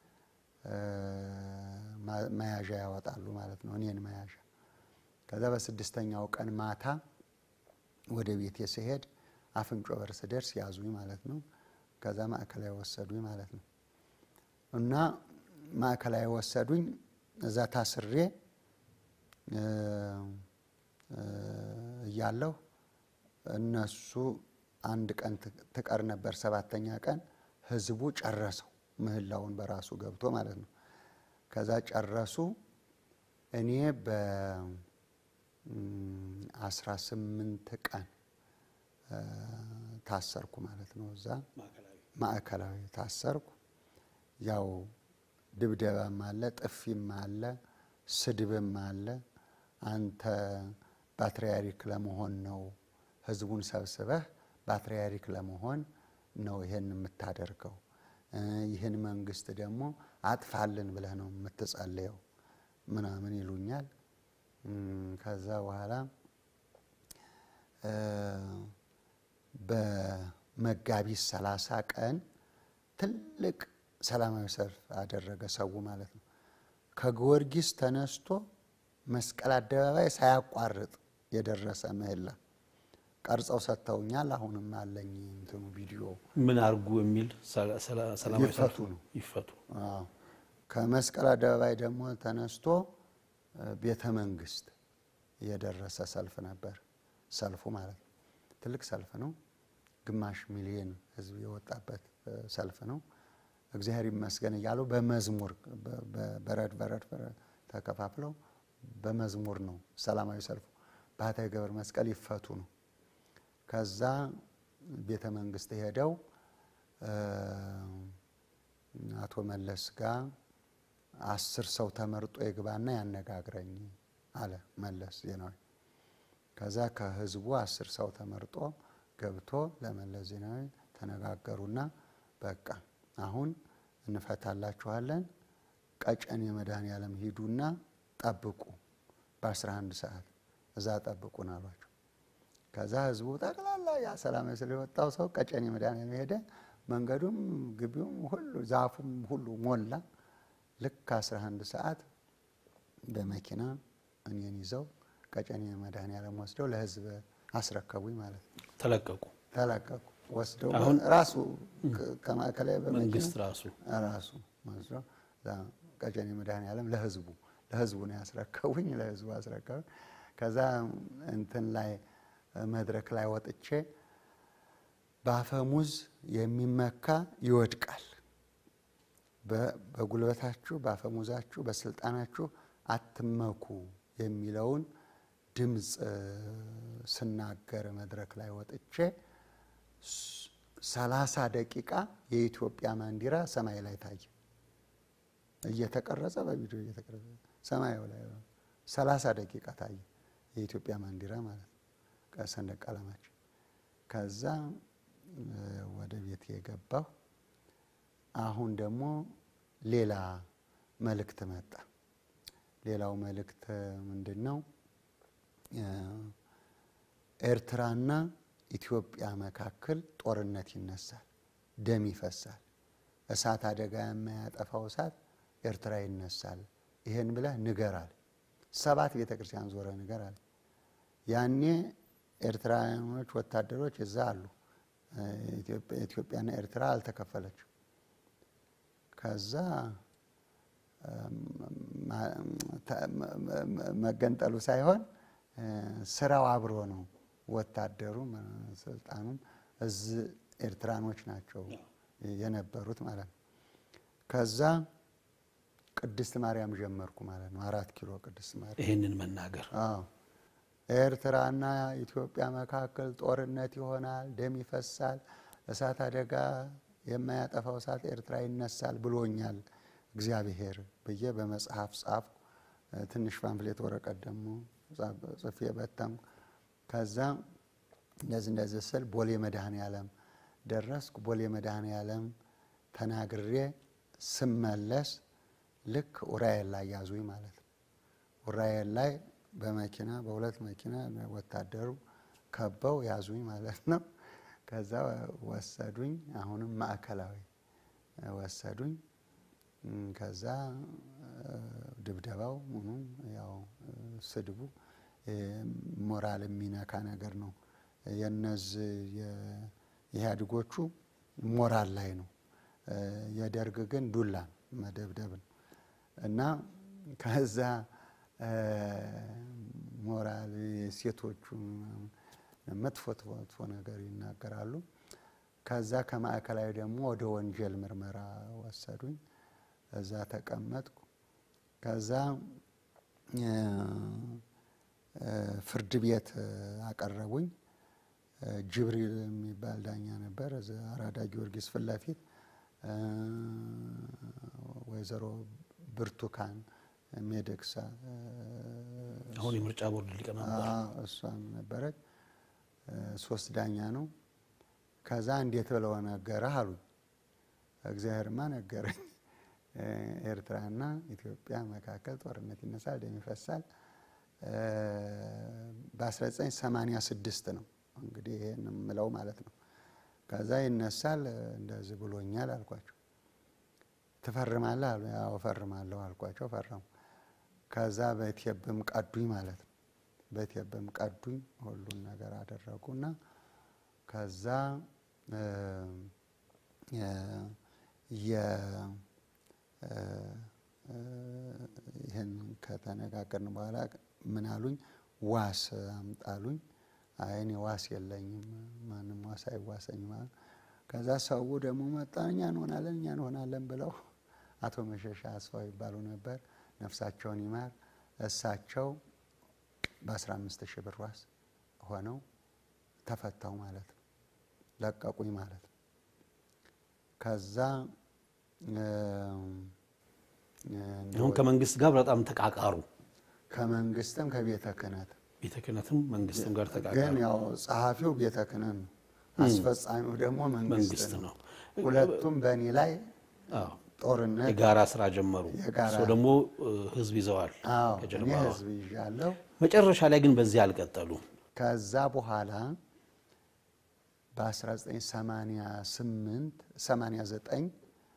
መያዣ ያወጣሉ ማለት ነው፣ እኔን መያዣ። ከዛ በስድስተኛው ቀን ማታ ወደ ቤቴ ስሄድ አፍንጮ በር ስደርስ ያዙኝ ማለት ነው። ከዛ ማዕከላዊ ወሰዱኝ ማለት ነው። እና ማዕከላዊ ወሰዱኝ። እዛ ታስሬ እያለሁ እነሱ አንድ ቀን ትቀር ነበር፣ ሰባተኛ ቀን ህዝቡ ጨረሰው ምህላውን በራሱ ገብቶ ማለት ነው። ከዛ ጨረሱ። እኔ በአስራ ስምንት ቀን ታሰርኩ ማለት ነው። እዛ ማዕከላዊ ታሰርኩ። ያው ድብደባም አለ፣ ጥፊም አለ፣ ስድብም አለ። አንተ ፓትርያርክ ለመሆን ነው ህዝቡን ሰብስበህ ፓትርያርክ ለመሆን ነው ይሄን የምታደርገው። ይህን መንግስት ደግሞ አጥፋልን ብለህ ነው የምትጸልየው ምናምን ይሉኛል። ከዛ በኋላ በመጋቢት ሰላሳ ቀን ትልቅ ሰላማዊ ሰልፍ አደረገ ሰው ማለት ነው። ከጊዮርጊስ ተነስቶ መስቀል አደባባይ ሳያቋርጥ የደረሰ ምህላ ቀርጸው ሰጥተውኛል። አሁንም አለኝ እንትኑ ቪዲዮ ምን አርጉ የሚል ሰላማዊ ይፈቱ ነው። ይፈቱ አዎ። ከመስቀል አደባባይ ደግሞ ተነስቶ ቤተ መንግስት የደረሰ ሰልፍ ነበር። ሰልፉ ማለት ነው ትልቅ ሰልፍ ነው። ግማሽ ሚሊዮን ህዝብ የወጣበት ሰልፍ ነው። እግዚአብሔር ይመስገን እያሉ በመዝሙር በረድ በረድ በረድ ተከፋፍለው በመዝሙር ነው ሰላማዊ ሰልፉ። ባህታዊ ገብረ መስቀል ይፈቱ ነው። ከዛ ቤተ መንግስት ሄደው አቶ መለስ ጋር አስር ሰው ተመርጦ ይግባና ያነጋግረኝ አለ መለስ ዜናዊ። ከዛ ከህዝቡ አስር ሰው ተመርጦ ገብቶ ለመለስ ዜናዊ ተነጋገሩና በቃ አሁን እንፈታላችኋለን፣ ቀጨኔ መድኃኔዓለም ሂዱና ጠብቁ፣ በ11 ሰዓት እዛ ጠብቁን አሏቸው። ከዛ ህዝቡ ጠቅላላ ያ ሰላማዊ ሰልፍ የወጣው ሰው ቀጨኔ መድኃኔዓለም ሄደ። መንገዱም ግቢውም ሁሉ ዛፉም ሁሉ ሞላ። ልክ 11 ሰዓት በመኪና እኔን ይዘው ቀጨኔ መድኃኔዓለም ወስደው ለህዝብ አስረከቡኝ ማለት ነው። ተለቀቁ። ተለቀቁ። ወስደው አሁን ራሱ ከማዕከላዊ በመኪና መንግስት ራሱ ራሱ ወስደው እዛ ቀጨኔ መድኃኔዓለም ለህዝቡ ለህዝቡ ነው ያስረከቡኝ። ለህዝቡ አስረከቡኝ። ከዛ እንትን ላይ መድረክ ላይ ወጥቼ በአፈሙዝ የሚመካ ይወድቃል፣ በጉልበታችሁ በአፈሙዛችሁ በስልጣናችሁ አትመኩ የሚለውን ድምፅ ስናገር መድረክ ላይ ወጥቼ ሰላሳ ደቂቃ የኢትዮጵያ ባንዲራ ሰማይ ላይ ታየ። እየተቀረጸ በቪዲዮ እየተቀረጸ ሰማዩ ላይ ሰላሳ ደቂቃ ታየ የኢትዮጵያ ባንዲራ ማለት ነው፣ ሰንደቅ ዓላማችን። ከዛ ወደ ቤት የገባሁ አሁን ደግሞ ሌላ መልእክት መጣ። ሌላው መልእክት ምንድን ነው? ኤርትራና ኢትዮጵያ መካከል ጦርነት ይነሳል፣ ደም ይፈሳል። እሳት አደጋ የማያጠፋው እሳት ኤርትራ ይነሳል። ይሄን ብለህ ንገራል። ሰባት ቤተ ክርስቲያን ዞረ ንገራል። ያኔ ኤርትራውያኖች ወታደሮች እዛ አሉ። ኢትዮጵያና ኤርትራ አልተከፈለችው። ከዛ መገንጠሉ ሳይሆን ስራው አብሮ ነው። ወታደሩም ስልጣኑም እዚህ ኤርትራኖች ናቸው የነበሩት ማለት ነው። ከዛ ቅድስት ማርያም ጀመርኩ ማለት ነው። አራት ኪሎ ቅድስት ማርያም ይህንን መናገር አዎ ኤርትራና ኢትዮጵያ መካከል ጦርነት ይሆናል፣ ደም ይፈሳል፣ እሳት አደጋ የማያጠፋው እሳት ኤርትራ ይነሳል ብሎኛል እግዚአብሔር ብዬ በመጽሐፍ ጻፍኩ። ትንሽ ፓምፍሌት ወረቀት ደግሞ ጽፌ በተምኩ። ከዛ እንደዚህ እንደዚህ ስል ቦሌ መድኃኔ ዓለም ደረስኩ። ቦሌ መድኃኔ ዓለም ተናግሬ ስመለስ ልክ ኡራኤል ላይ ያዙኝ ማለት ነው። ኡራኤል ላይ በመኪና በሁለት መኪና ወታደሩ ከበው ያዙኝ ማለት ነው። ከዛ ወሰዱኝ። አሁንም ማዕከላዊ ወሰዱኝ። ከዛ ድብደባው ምኑም ያው ስድቡ ሞራል የሚነካ ነገር ነው። የነዚህ የኢህአዴጎቹ ሞራል ላይ ነው። የደርግ ግን ዱላ መደብደብ ነው እና ከዛ ሞራል ሴቶቹ መጥፎ መጥፎ ነገር ይናገራሉ። ከዛ ከማዕከላዊ ደግሞ ወደ ወንጀል ምርመራ ወሰዱኝ። እዛ ተቀመጥኩ። ከዛ ፍርድ ቤት አቀረቡኝ። ጅብሪል የሚባል ዳኛ ነበር። እዛ አራዳ ጊዮርጊስ ፊት ለፊት ወይዘሮ ብርቱካን ሜደክሳ አሁን የምርጫ ቦርድ ሊቀመንበር እሷም ነበረች። ሶስት ዳኛ ነው። ከዛ እንዴት ብለው ነገረህ አሉኝ። እግዚአብሔርማ ነገረኝ። ኤርትራና ኢትዮጵያ መካከል ጦርነት ይነሳል፣ ደም ይፈሳል። በ1986 ነው እንግዲህ ይሄን የምለው ማለት ነው። ከዛ ይነሳል እንደዚህ ብሎኛል አልኳቸው። ትፈርማለህ አሉ። ያው እፈርማለሁ አልኳቸው። ፈረሙ። ከዛ በቴብም ቀዱኝ ማለት ነው። በቴብም ቀዱኝ። ሁሉን ነገር አደረጉና ከዛ ይህን ከተነጋገርን በኋላ ምን አሉኝ? ዋስ አምጣሉኝ። አይ እኔ ዋስ የለኝም፣ ማንም ዋስ አይዋሰኝም አሉ። ከዛ ሰው ደግሞ መጣ። እኛ እንሆናለን እኛ እንሆናለን ብለው አቶ መሸሻ አስፋው ይባሉ ነበር፣ ነፍሳቸውን ይማር። እሳቸው በ15 ሺህ ብር ዋስ ሆነው ተፈታው ማለት ነው፣ ለቀቁኝ ማለት ነው። ከዛ አሁን ከመንግስት ጋር በጣም ተቃቃሩ። ከመንግስትም ከቤተ ክህነት ቤተ ክህነትም መንግስትም ጋር ግን ተቃቃሩ። ያው ጸሐፊው ቤተ ክህነት ነው፣ አስፈጻሚው ደግሞ መንግስት መንግስት ነው። ነው። ሁለቱም በእኔ ላይ አዎ፣ ጦርነት የጋራ ስራ ጀመሩ። የጋራ- እርስዎ ደግሞ እ, ህዝብ ይዘዋል አዎ እኔ ከጀርባ። ህዝብ ይዣለሁ። መጨረሻ ላይ ግን በዚህ አልቀጠሉ። ከዛ በኋላ በ1988 89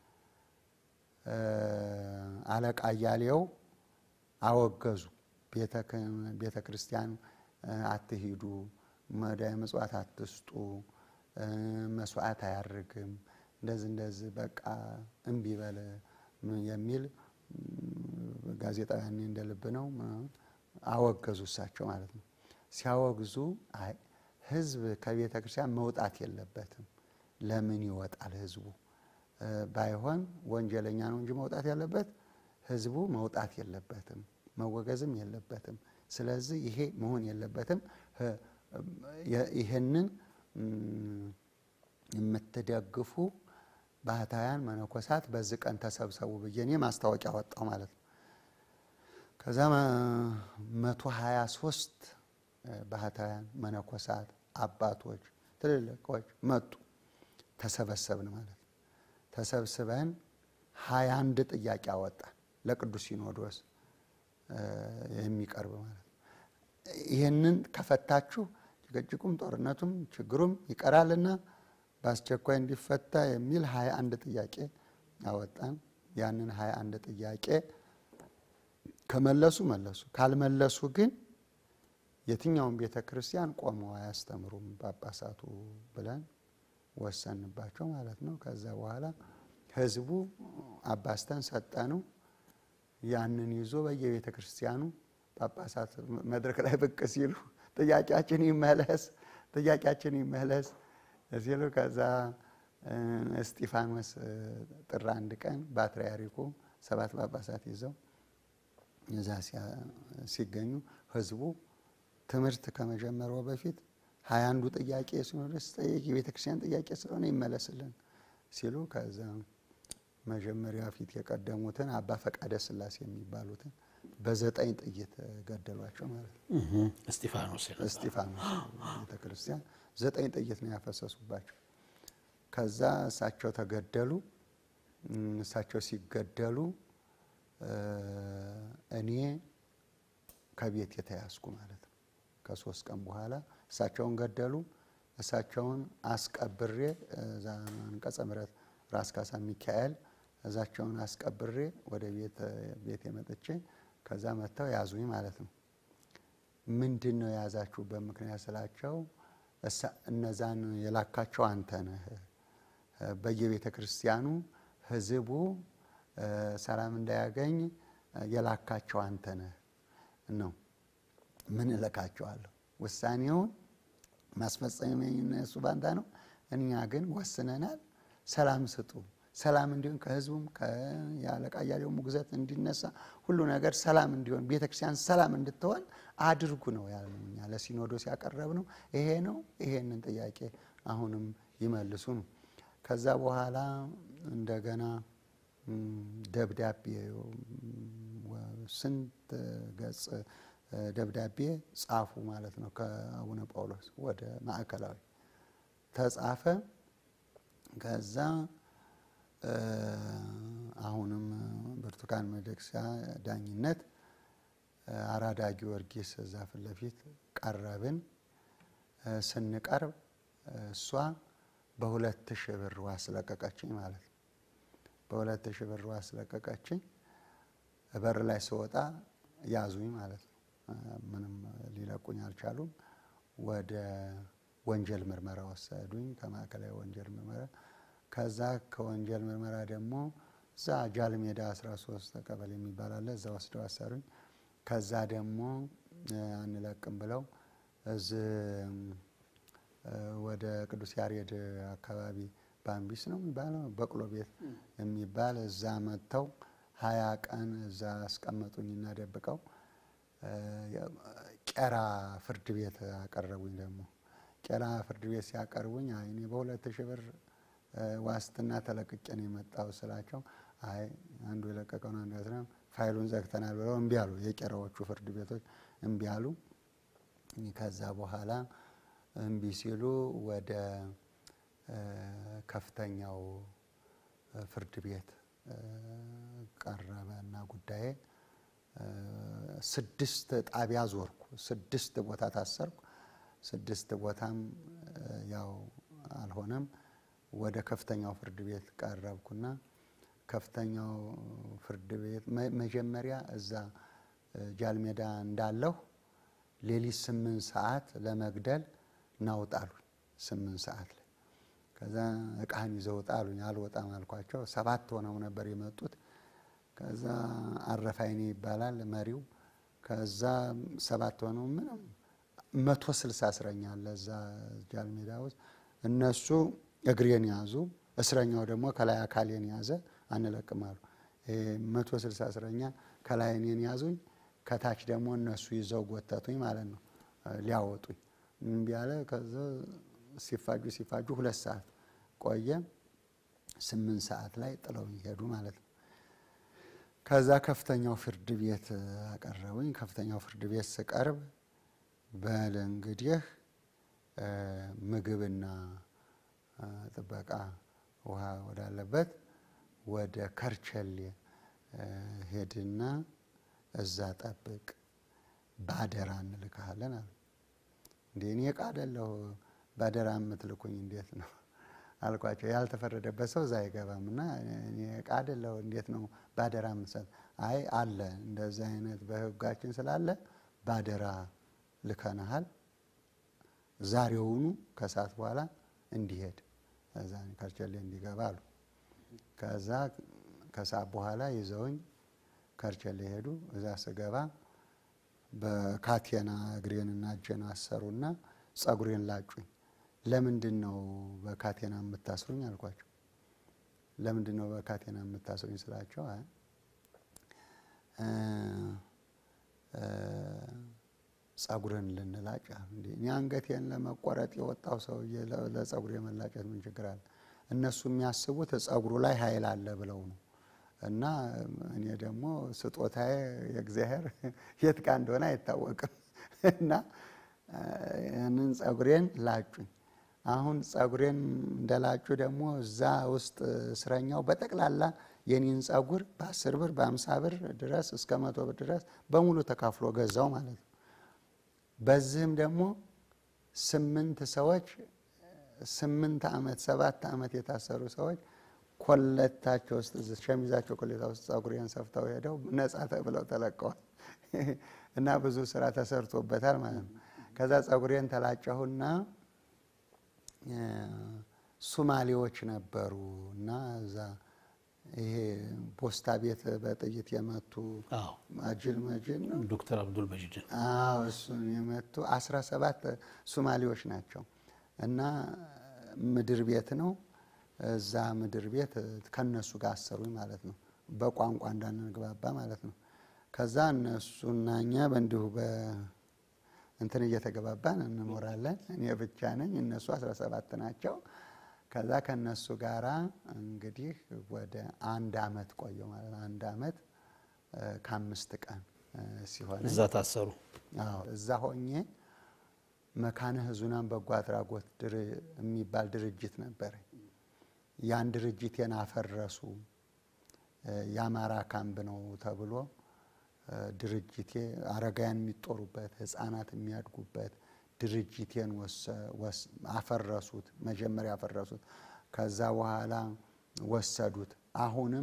አለቃ እያሌው አወገዙ። ቤተ ክርስቲያን አትሂዱ፣ መዳይ ምጽዋት አትስጡ፣ መስዋዕት አያርግም፣ እንደዚህ እንደዚህ በቃ እምቢ በለ የሚል ጋዜጣዊ ያኔ እንደ ልብ ነው አወገዙ። እሳቸው ማለት ነው። ሲያወግዙ አይ ህዝብ ከቤተ ክርስቲያን መውጣት የለበትም። ለምን ይወጣል ህዝቡ? ባይሆን ወንጀለኛ ነው እንጂ መውጣት ያለበት ህዝቡ መውጣት የለበትም፣ መወገዝም የለበትም። ስለዚህ ይሄ መሆን የለበትም። ይህንን የምትደግፉ ባህታውያን መነኮሳት በዚህ ቀን ተሰብሰቡ ብዬ እኔ ማስታወቂያ ወጣው ማለት ነው። ከዛ መቶ ሀያ ሶስት ባህታውያን መነኮሳት አባቶች ትልልቆች መጡ። ተሰበሰብን ማለት ነው። ተሰብስበን ሀያ አንድ ጥያቄ አወጣን ለቅዱስ ሲኖዶስ የሚቀርብ ማለት ነው። ይህንን ከፈታችሁ ጭቅጭቁም ጦርነቱም ችግሩም ይቀራልና በአስቸኳይ እንዲፈታ የሚል ሀያ አንድ ጥያቄ አወጣን። ያንን ሀያ አንድ ጥያቄ ከመለሱ መለሱ፣ ካልመለሱ ግን የትኛውን ቤተ ክርስቲያን ቆመው አያስተምሩም ጳጳሳቱ ብለን ወሰንባቸው ማለት ነው። ከዛ በኋላ ህዝቡ አባስተን ሰጠነው። ያንን ይዞ በየቤተ ክርስቲያኑ ጳጳሳት መድረክ ላይ ብቅ ሲሉ ጥያቄያችን ይመለስ፣ ጥያቄያችን ይመለስ ሲሉ ከዛ እስጢፋኖስ ጥር አንድ ቀን ፓትርያርኩ ሰባት ጳጳሳት ይዘው እዛ ሲገኙ ህዝቡ ትምህርት ከመጀመሩ በፊት ሀያ አንዱ ጥያቄ ሲኖርስ ጠየቅ የቤተ ክርስቲያን ጥያቄ ስለሆነ ይመለስልን ሲሉ ከዛ መጀመሪያ ፊት የቀደሙትን አባ ፈቃደ ሥላሴ የሚባሉትን በዘጠኝ ጥይት ገደሏቸው ማለት ነው። እስጢፋኖስ እስጢፋኖስ ቤተ ክርስቲያን ዘጠኝ ጥይት ነው ያፈሰሱባቸው። ከዛ እሳቸው ተገደሉ። እሳቸው ሲገደሉ እኔ ከቤት የተያዝኩ ማለት ነው። ከሶስት ቀን በኋላ እሳቸውን ገደሉ። እሳቸውን አስቀብሬ እዛ አንቀጸ ምሕረት ራስ ካሳ ሚካኤል እዛቸውን አስቀብሬ ወደ ቤት የመጥቼ ከዛ መጥተው ያዙኝ ማለት ነው። ምንድን ነው የያዛችሁበት ምክንያት ስላቸው እነዛን የላካቸው አንተ ነህ፣ በየቤተ ክርስቲያኑ ህዝቡ ሰላም እንዳያገኝ የላካቸው አንተ ነህ ነው። ምን እልካቸዋለሁ? ውሳኔውን ማስፈጸም እሱ ባንታ ነው። እኛ ግን ወስነናል። ሰላም ስጡ፣ ሰላም እንዲሆን ከህዝቡም የአለቃ እያሌው ሙግዘት እንዲነሳ ሁሉ ነገር ሰላም እንዲሆን ቤተክርስቲያን ሰላም እንድትሆን አድርጉ ነው ያልነው። እኛ ለሲኖዶስ ያቀረብ ነው ይሄ ነው። ይሄንን ጥያቄ አሁንም ይመልሱ ነው። ከዛ በኋላ እንደገና ደብዳቤ ስንት ገጽ ደብዳቤ ጻፉ ማለት ነው። ከአቡነ ጳውሎስ ወደ ማዕከላዊ ተጻፈ። ከዛ አሁንም ብርቱካን ሚደቅሳ ዳኝነት አራዳ ጊዮርጊስ እዛ ፊት ለፊት ቀረብን። ስንቀርብ እሷ በሁለት ሺህ ብር ዋስ ለቀቀችኝ ማለት ነው። በሁለት ሺህ ብር ዋስ ለቀቀችኝ። በር ላይ ስወጣ ያዙኝ ማለት ነው። ምንም ሊለቁኝ አልቻሉም። ወደ ወንጀል ምርመራ ወሰዱኝ፣ ከማዕከላዊ ወንጀል ምርመራ። ከዛ ከወንጀል ምርመራ ደግሞ እዛ ጃል ሜዳ 13 ቀበሌ የሚባል አለ፣ እዛ ወስደው አሰሩኝ። ከዛ ደግሞ አንለቅም ብለው እዚህ ወደ ቅዱስ ያሬድ አካባቢ ባምቢስ ነው የሚባለው በቅሎ ቤት የሚባል እዛ መጥተው ሀያ ቀን እዛ አስቀመጡኝና ደብቀው ቄራ ፍርድ ቤት አቀረቡኝ። ደግሞ ቄራ ፍርድ ቤት ሲያቀርቡኝ አይ እኔ በሁለት ሺህ ብር ዋስትና ተለቅቄ ነው የመጣው ስላቸው፣ አይ አንዱ የለቀቀውን አንዱ ያስረ ፋይሉን ዘግተናል ብለው እምቢ አሉ። የቄራዎቹ ፍርድ ቤቶች እምቢ አሉ። ከዛ በኋላ እምቢ ሲሉ ወደ ከፍተኛው ፍርድ ቤት ቀረበ እና ጉዳዬ ስድስት ጣቢያ ዞርኩ። ስድስት ቦታ ታሰርኩ። ስድስት ቦታም ያው አልሆነም። ወደ ከፍተኛው ፍርድ ቤት ቀረብኩና ከፍተኛው ፍርድ ቤት መጀመሪያ እዛ ጃልሜዳ እንዳለሁ ሌሊት ስምንት ሰዓት ለመግደል ናውጣሉኝ። ስምንት ሰዓት ላይ ከዛ እቃህን ይዘው ውጣ አሉኝ። አልወጣም አልኳቸው። ሰባት ሆነው ነበር የመጡት። ከዛ አረፋይኔ ይባላል መሪው። ከዛ ሰባት ሆነው ምንም መቶ ስልሳ እስረኛ አለ እዛ ጃልሜዳ ውስጥ። እነሱ እግሬን ያዙ፣ እስረኛው ደግሞ ከላይ አካሌን ያዘ። አንለቅም አሉ። መቶ ስልሳ እስረኛ ከላይ እኔን ያዙኝ፣ ከታች ደግሞ እነሱ ይዘው ጎተቱኝ ማለት ነው ሊያወጡኝ እምቢ አለ። ከዛ ሲፋጁ ሲፋጁ ሁለት ሰዓት ቆየ። ስምንት ሰዓት ላይ ጥለውኝ ሄዱ ማለት ነው። ከዛ ከፍተኛው ፍርድ ቤት አቀረቡኝ። ከፍተኛው ፍርድ ቤት ስቀርብ በል እንግዲህ ምግብና ጥበቃ ውሃ ወዳለበት ወደ ከርቸሌ ሄድና እዛ ጠብቅ፣ ባደራ እንልካለን አሉ። እንዴ እኔ ዕቃ አይደለሁ ባደራ የምትልኩኝ እንዴት ነው አልኳቸው። ያልተፈረደበት ሰው እዛ አይገባም እና እኔ ዕቃ አይደለሁ እንዴት ነው ባደራ የምትሰጥ? አይ አለ እንደዚህ አይነት በሕጋችን ስላለ ባደራ ልከናሃል፣ ዛሬውኑ ከሰዓት በኋላ እንዲሄድ እዛ ከርቸሌ እንዲገባ አሉ። ከዛ ከሰዓት በኋላ ይዘውኝ ከርቸሌ ሄዱ። እዛ ስገባ በካቴና እግሬንና እጄን አሰሩና ጸጉሬን ላጩኝ። ለምንድን ነው በካቴና የምታስሩኝ አልኳቸው። ለምንድን ነው በካቴና የምታስሩኝ ስላቸው አይ ጸጉርን ልንላጭ እንዴ እኔ አንገቴን ለመቆረጥ የወጣው ሰውዬ ለጸጉር የመላጨት ምን ችግር አለ? እነሱ የሚያስቡት ጸጉሩ ላይ ኃይል አለ ብለው ነው እና እኔ ደግሞ ስጦታዬ የእግዚአብሔር የት ጋ እንደሆነ አይታወቅም እና ያንን ጸጉሬን ላጩኝ። አሁን ጸጉሬን እንደላጩ ደግሞ እዛ ውስጥ እስረኛው በጠቅላላ የኔን ጸጉር በአስር ብር በአምሳ ብር ድረስ እስከ መቶ ብር ድረስ በሙሉ ተካፍሎ ገዛው ማለት ነው። በዚህም ደግሞ ስምንት ሰዎች ስምንት ዓመት ሰባት ዓመት የታሰሩ ሰዎች ኮለታቸው ውስጥ ሸሚዛቸው ኮሌታ ውስጥ ጸጉሬን ሰፍተው ሄደው ነጻ ተብለው ተለቀዋል። እና ብዙ ስራ ተሰርቶበታል ማለት ነው። ከዛ ጸጉሬን ተላጨሁና ሱማሌዎች ነበሩ እና እዛ ይሄ ፖስታ ቤት በጥይት የመቱ አዎ አጅል መጅል ነው ዶክተር አብዱል መጂድን አዎ እሱን የመቱ አስራ ሰባት ሱማሌዎች ናቸው እና ምድር ቤት ነው። እዛ ምድር ቤት ከነሱ ጋር አሰሩኝ ማለት ነው። በቋንቋ እንዳንግባባ ማለት ነው። ከዛ እነሱና እኛ በእንዲሁ በእንትን እየተገባባን እንኖራለን። እኔ ብቻ ነኝ፣ እነሱ አስራ ሰባት ናቸው። ከዛ ከነሱ ጋራ እንግዲህ ወደ አንድ አመት ቆየሁ ማለት ነው። አንድ አመት ከአምስት ቀን ሲሆን እዛ ታሰሩ። አዎ እዛ ሆኜ መካነ ሕዙናን በጎ አድራጎት ድር- የሚባል ድርጅት ነበረ። ያን ድርጅቴን አፈረሱ። የአማራ ካምፕ ነው ተብሎ ድርጅቴ አረጋውያን የሚጦሩበት ህፃናት የሚያድጉበት ድርጅቴን ወሰ- ወስ- አፈረሱት። መጀመሪያ አፈረሱት። ከዛ በኋላ ወሰዱት። አሁንም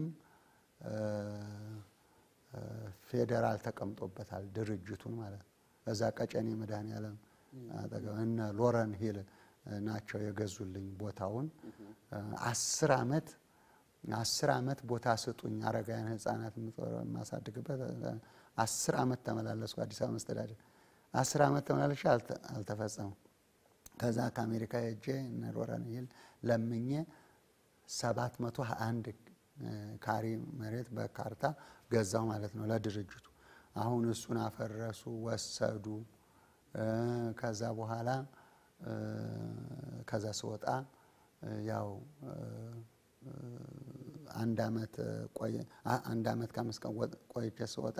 ፌዴራል ተቀምጦበታል ድርጅቱን ማለት ነው። እዛ ቀጨኔ መድኃኔዓለም አጠገብ እነ ሎረን ሂል ናቸው የገዙልኝ ቦታውን። አስር አመት አስር አመት ቦታ ስጡኝ አረጋውያን ህፃናት የማሳድግበት አስር አመት ተመላለስኩ አዲስ አበባ መስተዳደር አስር አመት ተመላለሽ አልተፈጸመም። ከዛ ከአሜሪካ ሄጄ እነ ሎረን ሂል ለምኜ ሰባት መቶ አንድ ካሬ መሬት በካርታ ገዛው ማለት ነው ለድርጅቱ። አሁን እሱን አፈረሱ፣ ወሰዱ። ከዛ በኋላ ከዛ ስወጣ ያው አንድ አመት ቆየ አንድ አመት ከአምስት ቀን ቆይቼ ስወጣ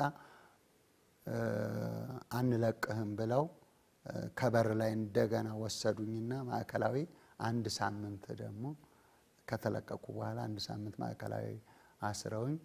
አንለቅህም ብለው ከበር ላይ እንደገና ወሰዱኝና ማዕከላዊ አንድ ሳምንት ደግሞ ከተለቀቁ በኋላ አንድ ሳምንት ማዕከላዊ አስረውኝ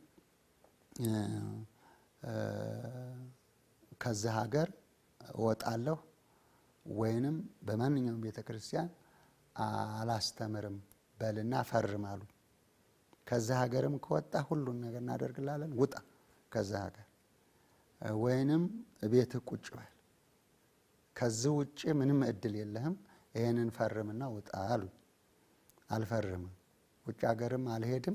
ከዚህ ሀገር እወጣለሁ ወይንም በማንኛውም ቤተ ክርስቲያን አላስተምርም በልና ፈርም አሉ። ከዚህ ሀገርም ከወጣ ሁሉን ነገር እናደርግላለን፣ ውጣ ከዚህ ሀገር ወይንም ቤትህ ቁጭ በል፣ ከዚህ ውጭ ምንም እድል የለህም፣ ይህንን ፈርምና ውጣ አሉኝ። አልፈርምም፣ ውጭ ሀገርም አልሄድም፣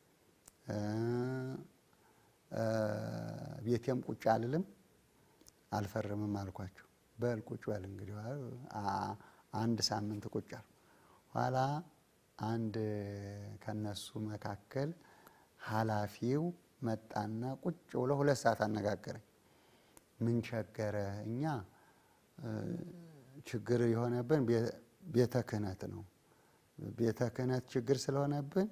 ቤቴም ቁጭ አልልም፣ አልፈርምም አልኳቸው። በል ቁጭ በል እንግዲህ አንድ ሳምንት ቁጭ አልኩ። ኋላ አንድ ከነሱ መካከል ኃላፊው መጣና ቁጭ ብሎ ሁለት ሰዓት አነጋገረኝ። ምን ቸገረ? እኛ ችግር የሆነብን ቤተ ክህነት ነው። ቤተ ክህነት ችግር ስለሆነብን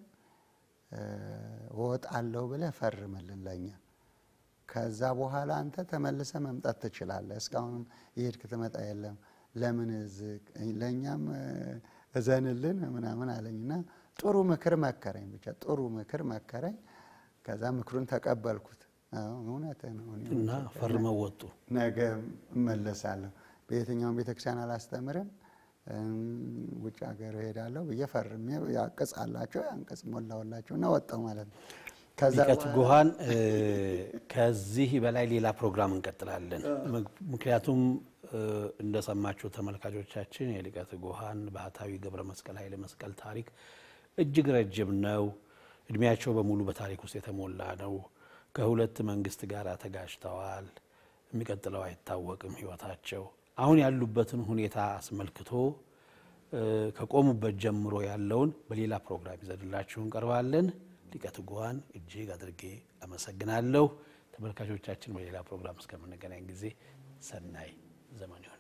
እወጣለሁ ብለህ ፈርምልን ለኛ። ከዛ በኋላ አንተ ተመልሰ መምጣት ትችላለህ። እስካሁንም የሄድክ ትመጣ የለም ለምን ለእኛም እዘንልን ምናምን አለኝና ጥሩ ምክር መከረኝ። ብቻ ጥሩ ምክር መከረኝ። ከዛ ምክሩን ተቀበልኩት። እውነትህ ነው እና ፈርመው ወጡ። ነገ እመለሳለሁ፣ በየትኛውም ቤተክርስቲያን አላስተምርም፣ ውጭ ሀገር እሄዳለሁ ብዬ ፈርሜ ያቅጽ አላቸው ያንቅጽ ሞላውላቸው እና ወጣው ማለት ነው። ሊቀ ትጉሃን ከዚህ በላይ ሌላ ፕሮግራም እንቀጥላለን። ምክንያቱም እንደሰማችሁ ተመልካቾቻችን የሊቀ ትጉሃን ባህታዊ ገብረ መስቀል ኃይለ መስቀል ታሪክ እጅግ ረጅም ነው። እድሜያቸው በሙሉ በታሪክ ውስጥ የተሞላ ነው። ከሁለት መንግስት ጋር ተጋጭተዋል። የሚቀጥለው አይታወቅም ህይወታቸው። አሁን ያሉበትን ሁኔታ አስመልክቶ ከቆሙበት ጀምሮ ያለውን በሌላ ፕሮግራም ይዘንላችሁ እንቀርባለን። ሊቀ ትጉሃን እጅግ አድርጌ አመሰግናለሁ። ተመልካቾቻችን በሌላ ፕሮግራም እስከምንገናኝ ጊዜ ሰናይ ዘመን ይሆን